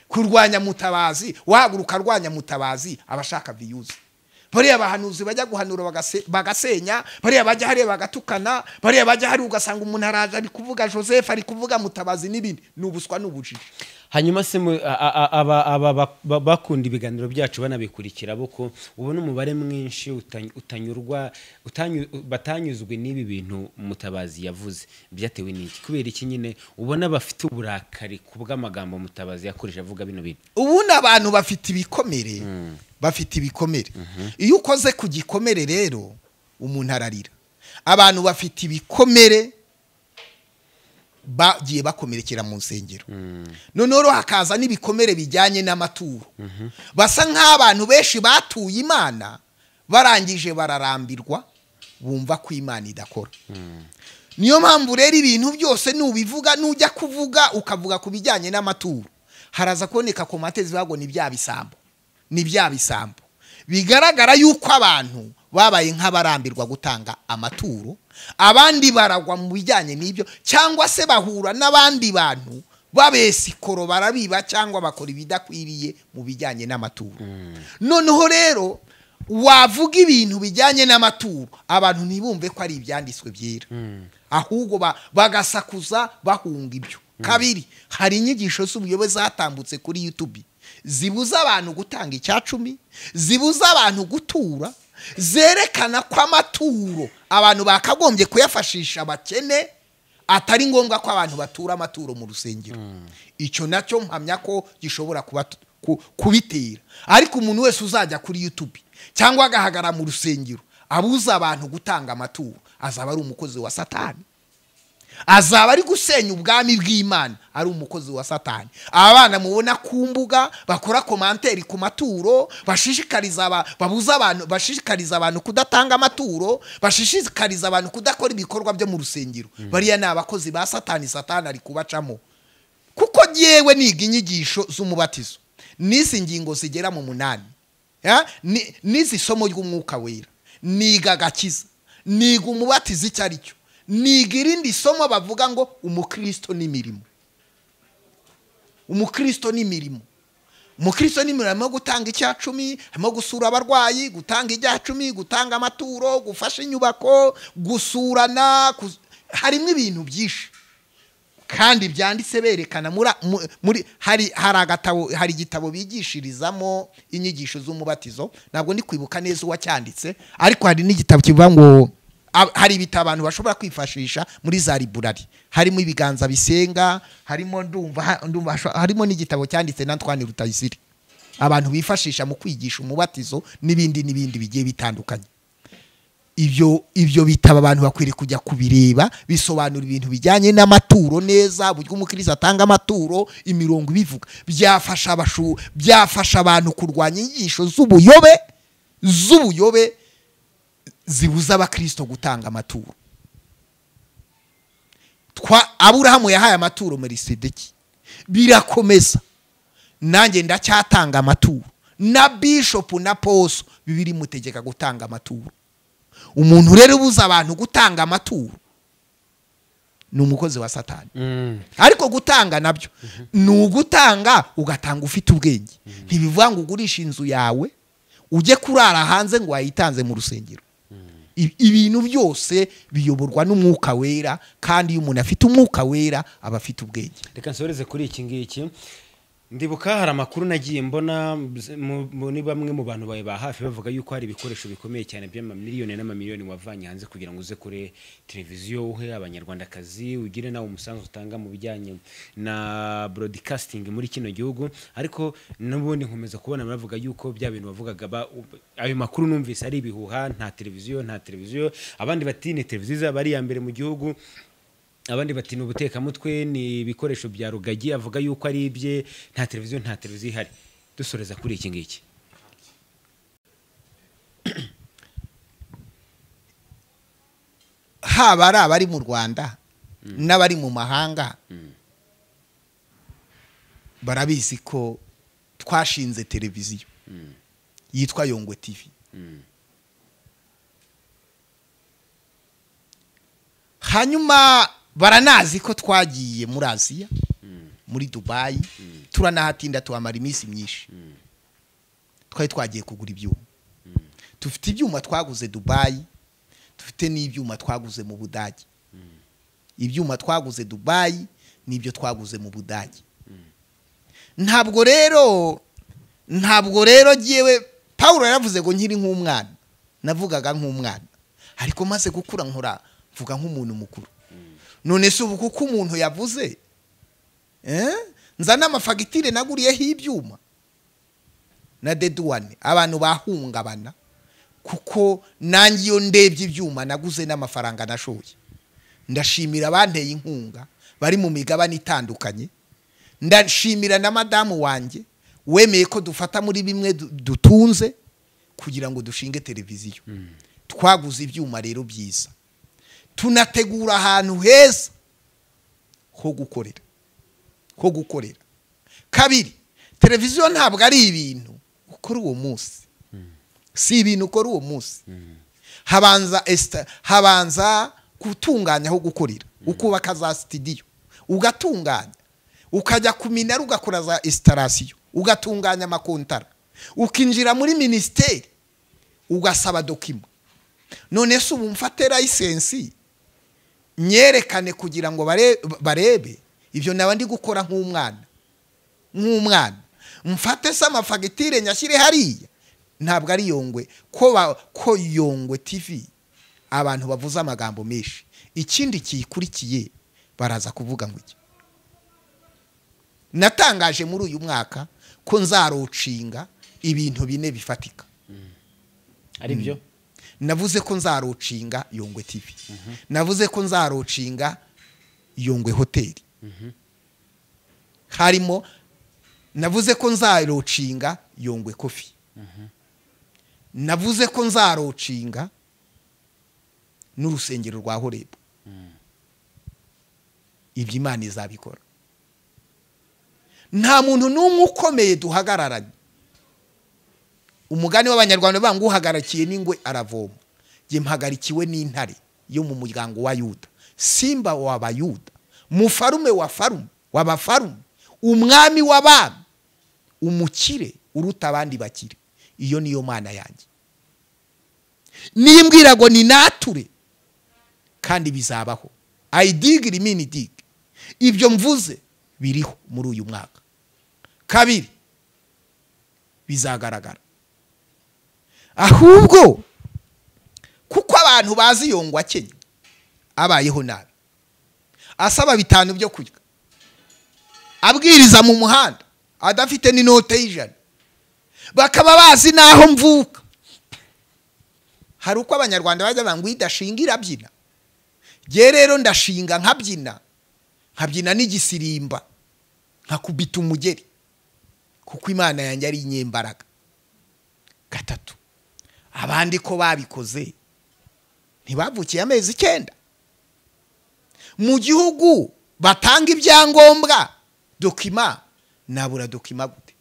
kurwanya mutabazi wahaguruka arwanya mutabazi abashaka viyuzi bariya bahanuzi bajya guhanura bagasenya bariya bajya hariya bagatukana bariya bajya hariya ugasanga umuntu araje ari kuvuga joseph ari kuvuga mutabazi n'ibindi ni ubuswa n'ubujiji hanyuma se mu- a- a- aba- aba bak- bakunda ibiganiro byacu banabikurikira bo ko ubona umubare mwinshi uta- utanyurwa utanyu- batanyuzwe n'ibi bintu mutabazi yavuze byatewe n'iki kubera iki nyine ubona bafite uburakari ku bw'amagambo mutabazi yakoresha avuga bino bintu ubundi abantu bafite ibikomere bafite ibikomere iyo ukoze ku gikomere rero umuntu ararira abantu bafite ibikomere bagiye bakomerekera mu nsengero noneho hakaza n'ibikomere bijyanye n'amaturo basa nk'abantu benshi batuye imana barangije bararambirwa bumva ko imana idakora niyo mpamvu rero ibintu byose nubivuga nujya kuvuga ukavuga ku bijyanye n'amaturo haraza kuboneka komate zivuga ni bya bisambo ni bya bisambo bigaragara yuko abantu babaye nk'abarambirwa gutanga amaturo abandi baragwa mu bijyanye n'ibyo cyangwa se bahura n'abandi bantu babesikoro barabiba cyangwa bakora ibidakwiriye mu bijyanye n'amaturo noneho rero wavuga ibintu bijyanye n'amaturo abantu ntibumve ko ari ibyanditswe byera ahubwo ba- bagasakuza bahunga ibyo kabiri hari inyigisho z'ubuyobozi zatambutse kuri yutubi zibuza abantu gutanga icya cumi zibuza abantu gutura zerekana ko amaturo abantu bakagombye kuyafashisha abakene atari ngombwa ko abantu batura amaturo mu rusengero icyo nacyo mpamya ko gishobora kuba ku- kubitera ariko umuntu wese uzajya kuri yutubi cyangwa agahagara mu rusengero abuza abantu gutanga amaturo azaba ari umukozi wa satani azaba ari gusenya ubwami bw'imana ari umukozi wa satani aba bana mubona ku mbuga bakora komanteri ku maturo bashishikariza aba- babuza abantu bashishikariza abantu kudatanga amaturo bashishikariza abantu kudakora ibikorwa byo mu rusengero bariya ni abakozi ba satani satani ari kubacamo kuko yewe niga inyigisho z'umubatizo n'izi ngingo zigera mu munani ya? Ni- n'izi somo ry'umwuka wera niga agakiza niga umubatizo icyo ari cyo niga irindi somo bavuga ngo umukristo n'imirimo umukristo n'imirimo umukristo n'imirimo harimo gutanga icya cumi harimo gusura abarwayi gutanga ijya cumi gutanga amaturo gufasha inyubako gusurana kus- harimo ibintu byinshi kandi byanditse berekana mura- mu- muri hari hari agatabo hari igitabo bigishirizamo inyigisho z'umubatizo ntabwo ndi kwibuka neza uwacyanditse ariko hari n'igitabo kivuga ngo a- hari ibitabo abantu bashobora kwifashisha muri za liburari harimo ibiganza bisenga harimo ndumva ha- ndumva hasho- harimo n'igitabo cyanditse na Antoine Rutayisire abantu bifashisha mu kwigisha umubatizo n'ibindi n'ibindi bigiye bitandukanye ibyo ibyo bitaba abantu bakwiriye kujya kubireba bisobanura ibintu bijyanye n'amaturo neza uburyo umukiriya atanga amaturo imirongo ibivuga byafasha abashu byafasha abantu kurwanya inyigisho z'ubuyobe z'ubuyobe zibuza abakirisito gutanga amaturo twa aburahamu yahaye amaturo merisedeki birakomeza nanjye ndacyatanga amaturo na bishopu na poso bibiri imutegeka gutanga amaturo umuntu rero ubuza abantu gutanga amaturo ni umukozi wa satani ariko gutanga nabyo ni ugutanga ugatanga ufite ubwenge ntibivuga ngo ugurishe inzu yawe ujye kurara hanze ngo wayitanze mu rusengero I- ibintu byose biyoborwa n'umwuka wera kandi iyo umuntu afite umwuka wera aba afite ubwenge reka nsoreze kuri iki ngiki ndibuka hari amakuru nagiye mbona bz- mu- mu- ni bamwe mu bantu bawe ba hafi bavuga yuko hari ibikoresho bikomeye cyane by'amamiliyoni n'amamiliyoni wavanye hanze kugira ngo uze kure televiziyo uhe abanyarwandakazi ugire nawe umusanzu utanga mu bijyanye na broadcasting muri kino gihugu ariko n'ubundi nkomeza kubona bavuga yuko bya bintu bavugaga ba- u- ayo makuru numvise ari ibihuha nta televiziyo nta televiziyo abandi bati ni televiziyo izaba ari iya mbere mu gihugu abandi bati ni ubutekamutwe ni ibikoresho bya rugagi avuga yuko ari ibye nta televiziyo nta televiziyo ihari dusoreza kuri iki ngiki haba ari abari mu rwanda n'abari mu mahanga barabizi ko twashinze televiziyo yitwa yongwe tivi hanyuma baranazi ko twagiye muri aziya muri dubayi turanahatinda tuhamara iminsi myinshi twari twagiye kugura ibyuma dufite ibyuma twaguze dubayi dufite n'ibyuma twaguze mu budage ibyuma twaguze dubayi n'ibyo twaguze mu budage ntabwo rero ntabwo rero ngewe paul yaravuze ngo nkiri nk'umwana navugaga nk'umwana ariko maze gukura nkora mvuga nk'umuntu mukuru none si ubu kuko umuntu yavuze eh? nzana amafagitire naguriyeho ibyuma na deduwane abantu bahungabana kuko nanjye iyo ndebye ibyuma naguze n'amafaranga nashoye ndashimira abanteye inkunga bari mu migabane itandukanye ndashimira na madamu wanjye wemeye ko dufata muri bimwe du- dutunze kugira ngo dushinge televiziyo twaguze ibyuma rero byiza tunategura ahantu heza ho gukorera ho gukorera kabiri televiziyo ntabwo ari ibintu ukora uwo munsi si ibintu ukora uwo munsi habanza esita habanza gutunganya aho gukorera ukubaka za sitidiyo ugatunganya ukajya ku minara ugakora za esitarasiyo ugatunganya amakontara ukinjira muri minisiteri ugasaba dokima none se ubu mfate layisensi nyerekane kugira ngo bare- barebe ibyo naba ndi gukora nk'umwana nk'umwana mfate se amafagitire nyashyire hariya ntabwo ari yongwe ko ba- ko yongwe tivi abantu bavuze amagambo menshi ikindi kiyikurikiye baraza kuvuga ngo iki natangaje muri uyu mwaka ko nzarucinga ibintu bine bifatika ari byo navuze ko nzarucinga yongwe tivi navuze ko nzarucinga yongwe hoteli harimo navuze ko nzarucinga yongwe kofi navuze ko nzarucinga n'urusengero rwa horebu ibyo imana izabikora nta muntu n'umwe ukomeye duhagararanye umugani w'abanyarwanda bavuga ngo uhagarikiye n'ingwe aravoma njye mpagarikiwe n'intare yo mu muryango wa yuda simba w'abayuda mufarume wa farume w'abafarume umwami w'abami umukire uruta abandi bakire iyo niyo mana yanjye nimbwira ngo ni nature kandi bizabaho ayidiga irimini diga ibyo mvuze biriho muri uyu mwaka kabiri bizagaragara ahubwo kuko abantu bazi yongwa kenya abayeho nabi asaba bitanu byo kurya abwiriza mu muhanda adafite n'inote y'ijana bakaba bazi n'aho mvuka hari uko abanyarwanda bajya banga idashinga irabyina ngewe rero ndashinga nkabyina nkabyina n'igisirimba nkakubita umugeri kuko imana yanjye ari inyembaraga gatatu abandi ko babikoze ntibavukiye amezi icyenda mu gihugu batanga ibyangombwa dokima nabura dokima gute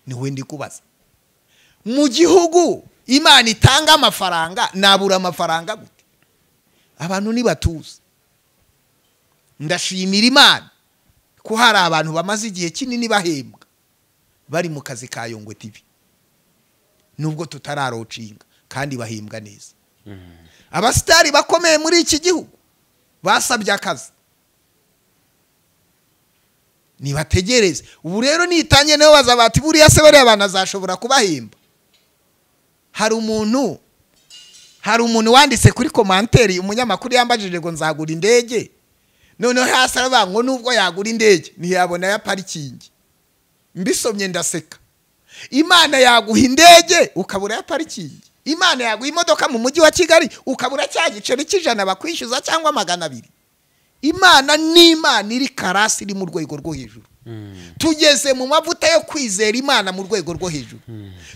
niwe ndi kubaza mu gihugu imana itanga amafaranga nabura amafaranga gute abantu ntibatuzi ndashimira imana ko hari abantu bamaze igihe kinini bahembwa bari mu kazi ka yongwe tibi nubwo tutararocinga kandi bahembwa neza abasitari bakomeye muri iki gihugu basabye akazi ntibategereze ubu rero nitangiye nibo bazabati buriya se bariya bantu azashobora kubahemba hari umuntu hari umuntu wanditse kuri komanteri umunyamakuru yambajije ngo nzagura indege noneho hasi aravuga ngo nubwo yagura indege ntiyabona ya parikingi mbisomye ndaseka imana yaguha indege ukabura ya parikingi imana yaguha imodoka mu mujyi wa kigali ukabura cya giceri cy'ijana bakwishyuza cyangwa magana abiri imana ni imana iri karasi iri mu rwego rwo hejuru tugeze mu mavuta yo kwizera imana mu rwego rwo hejuru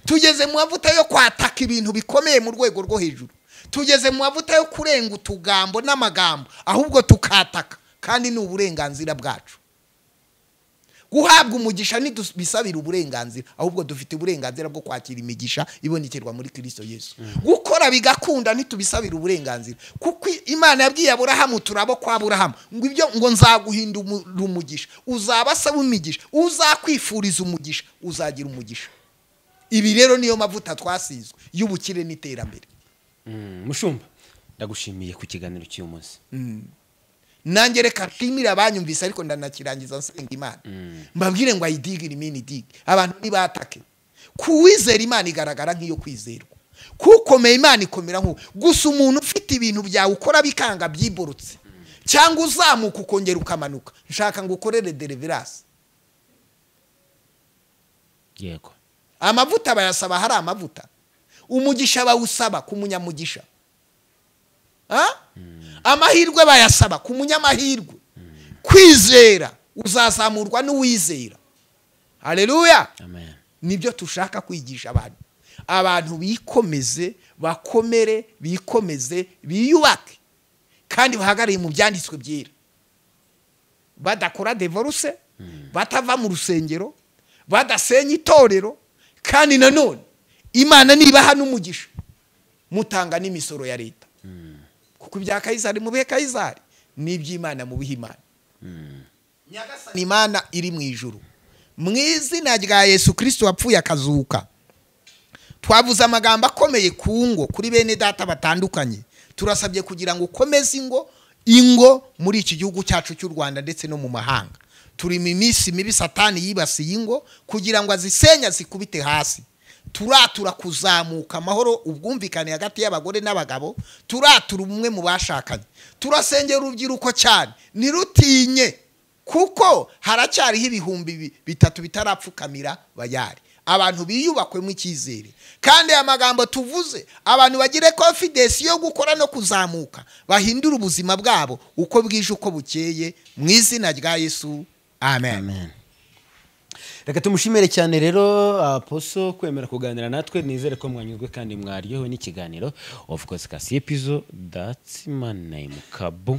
tugeze mu mavuta yo kwataka ibintu bikomeye mu rwego rwo hejuru tugeze mu mavuta yo kurenga utugambo n'amagambo ahubwo tukataka kandi ni uburenganzira bwacu guhabwa umugisha ntidusabira uburenganzira ahubwo dufite uburenganzira bwo kwakira imigisha ibonekerwa muri kirisito yesu gukora bigakunda ntitubisabira uburenganzira kuko imana yabwiye aburahamu turabo kwa aburahamu ngo ibyo ngo nzaguhindura umugisha uzaba asaba umugisha uzakwifuriza umugisha uzagira umugisha ibi rero niyo mavuta twasizwe y'ubukire n'iterambere mushumba ndagushimiye ku kiganiro cy'uyu munsi nanjye reka nshimire abanyumvise ariko ndanakirangiza nsenga imana mbabwire ngo ayidigire imini idige abantu ntibatake kuwizera imana igaragara nk'iyo kwizerwa kukomeye imana ikomera nk'uwo gusa umuntu ufite ibintu byawe ukora bikanga byiborotse cyangwa uzamuka ukongera ukamanuka nshaka ngo ukorere deriverasi yego amavuta bayasaba hari amavuta umugisha bawusaba ku munyamugisha amahirwe bayasaba ku munyamahirwe kwizera uzazamurwa n'uwizera hareruya nibyo tushaka kwigisha abantu abantu bikomeze bakomere bikomeze biyubake kandi bahagarariye mu byanditswe byera badakora devoruse batava mu rusengero badasenya itorero kandi nanone imana nibaha n'umugisha mutanga n'imisoro ya leta kuko ibya kayizari mu bihe kayizari n'iby'imana mu bihe imana nyagasani imana iri mu ijuru mu izina rya yesu kirisiti wapfuye akazuka twavuze amagambo akomeye ku ngo kuri bene data batandukanye turasabye kugira ngo ukomeze ingo ingo muri iki gihugu cyacu cy'u rwanda ndetse no mu mahanga turi mu minsi mibi satani yibasiye ingo kugira ngo azisenya zikubite hasi turatura kuzamuka amahoro ubwumvikane hagati y'abagore n'abagabo turatura umwe mu bashakanye turasengera urubyiruko cyane ntirutinye kuko haracyariho ibihumbi bitatu bitarapfukamira bayari abantu biyubakwemo icyizere kandi aya magambo tuvuze abantu bagire confidence yo gukora no kuzamuka bahindura ubuzima bwabo uko bwije uko bukeye mu izina rya yesu amen, amen. reka tumushimire cyane rero aposo kwemera kuganira natwe nizere ko mwanyuzwe kandi mwaryohewe n'ikiganiro of course kasi epizo that's my name kabu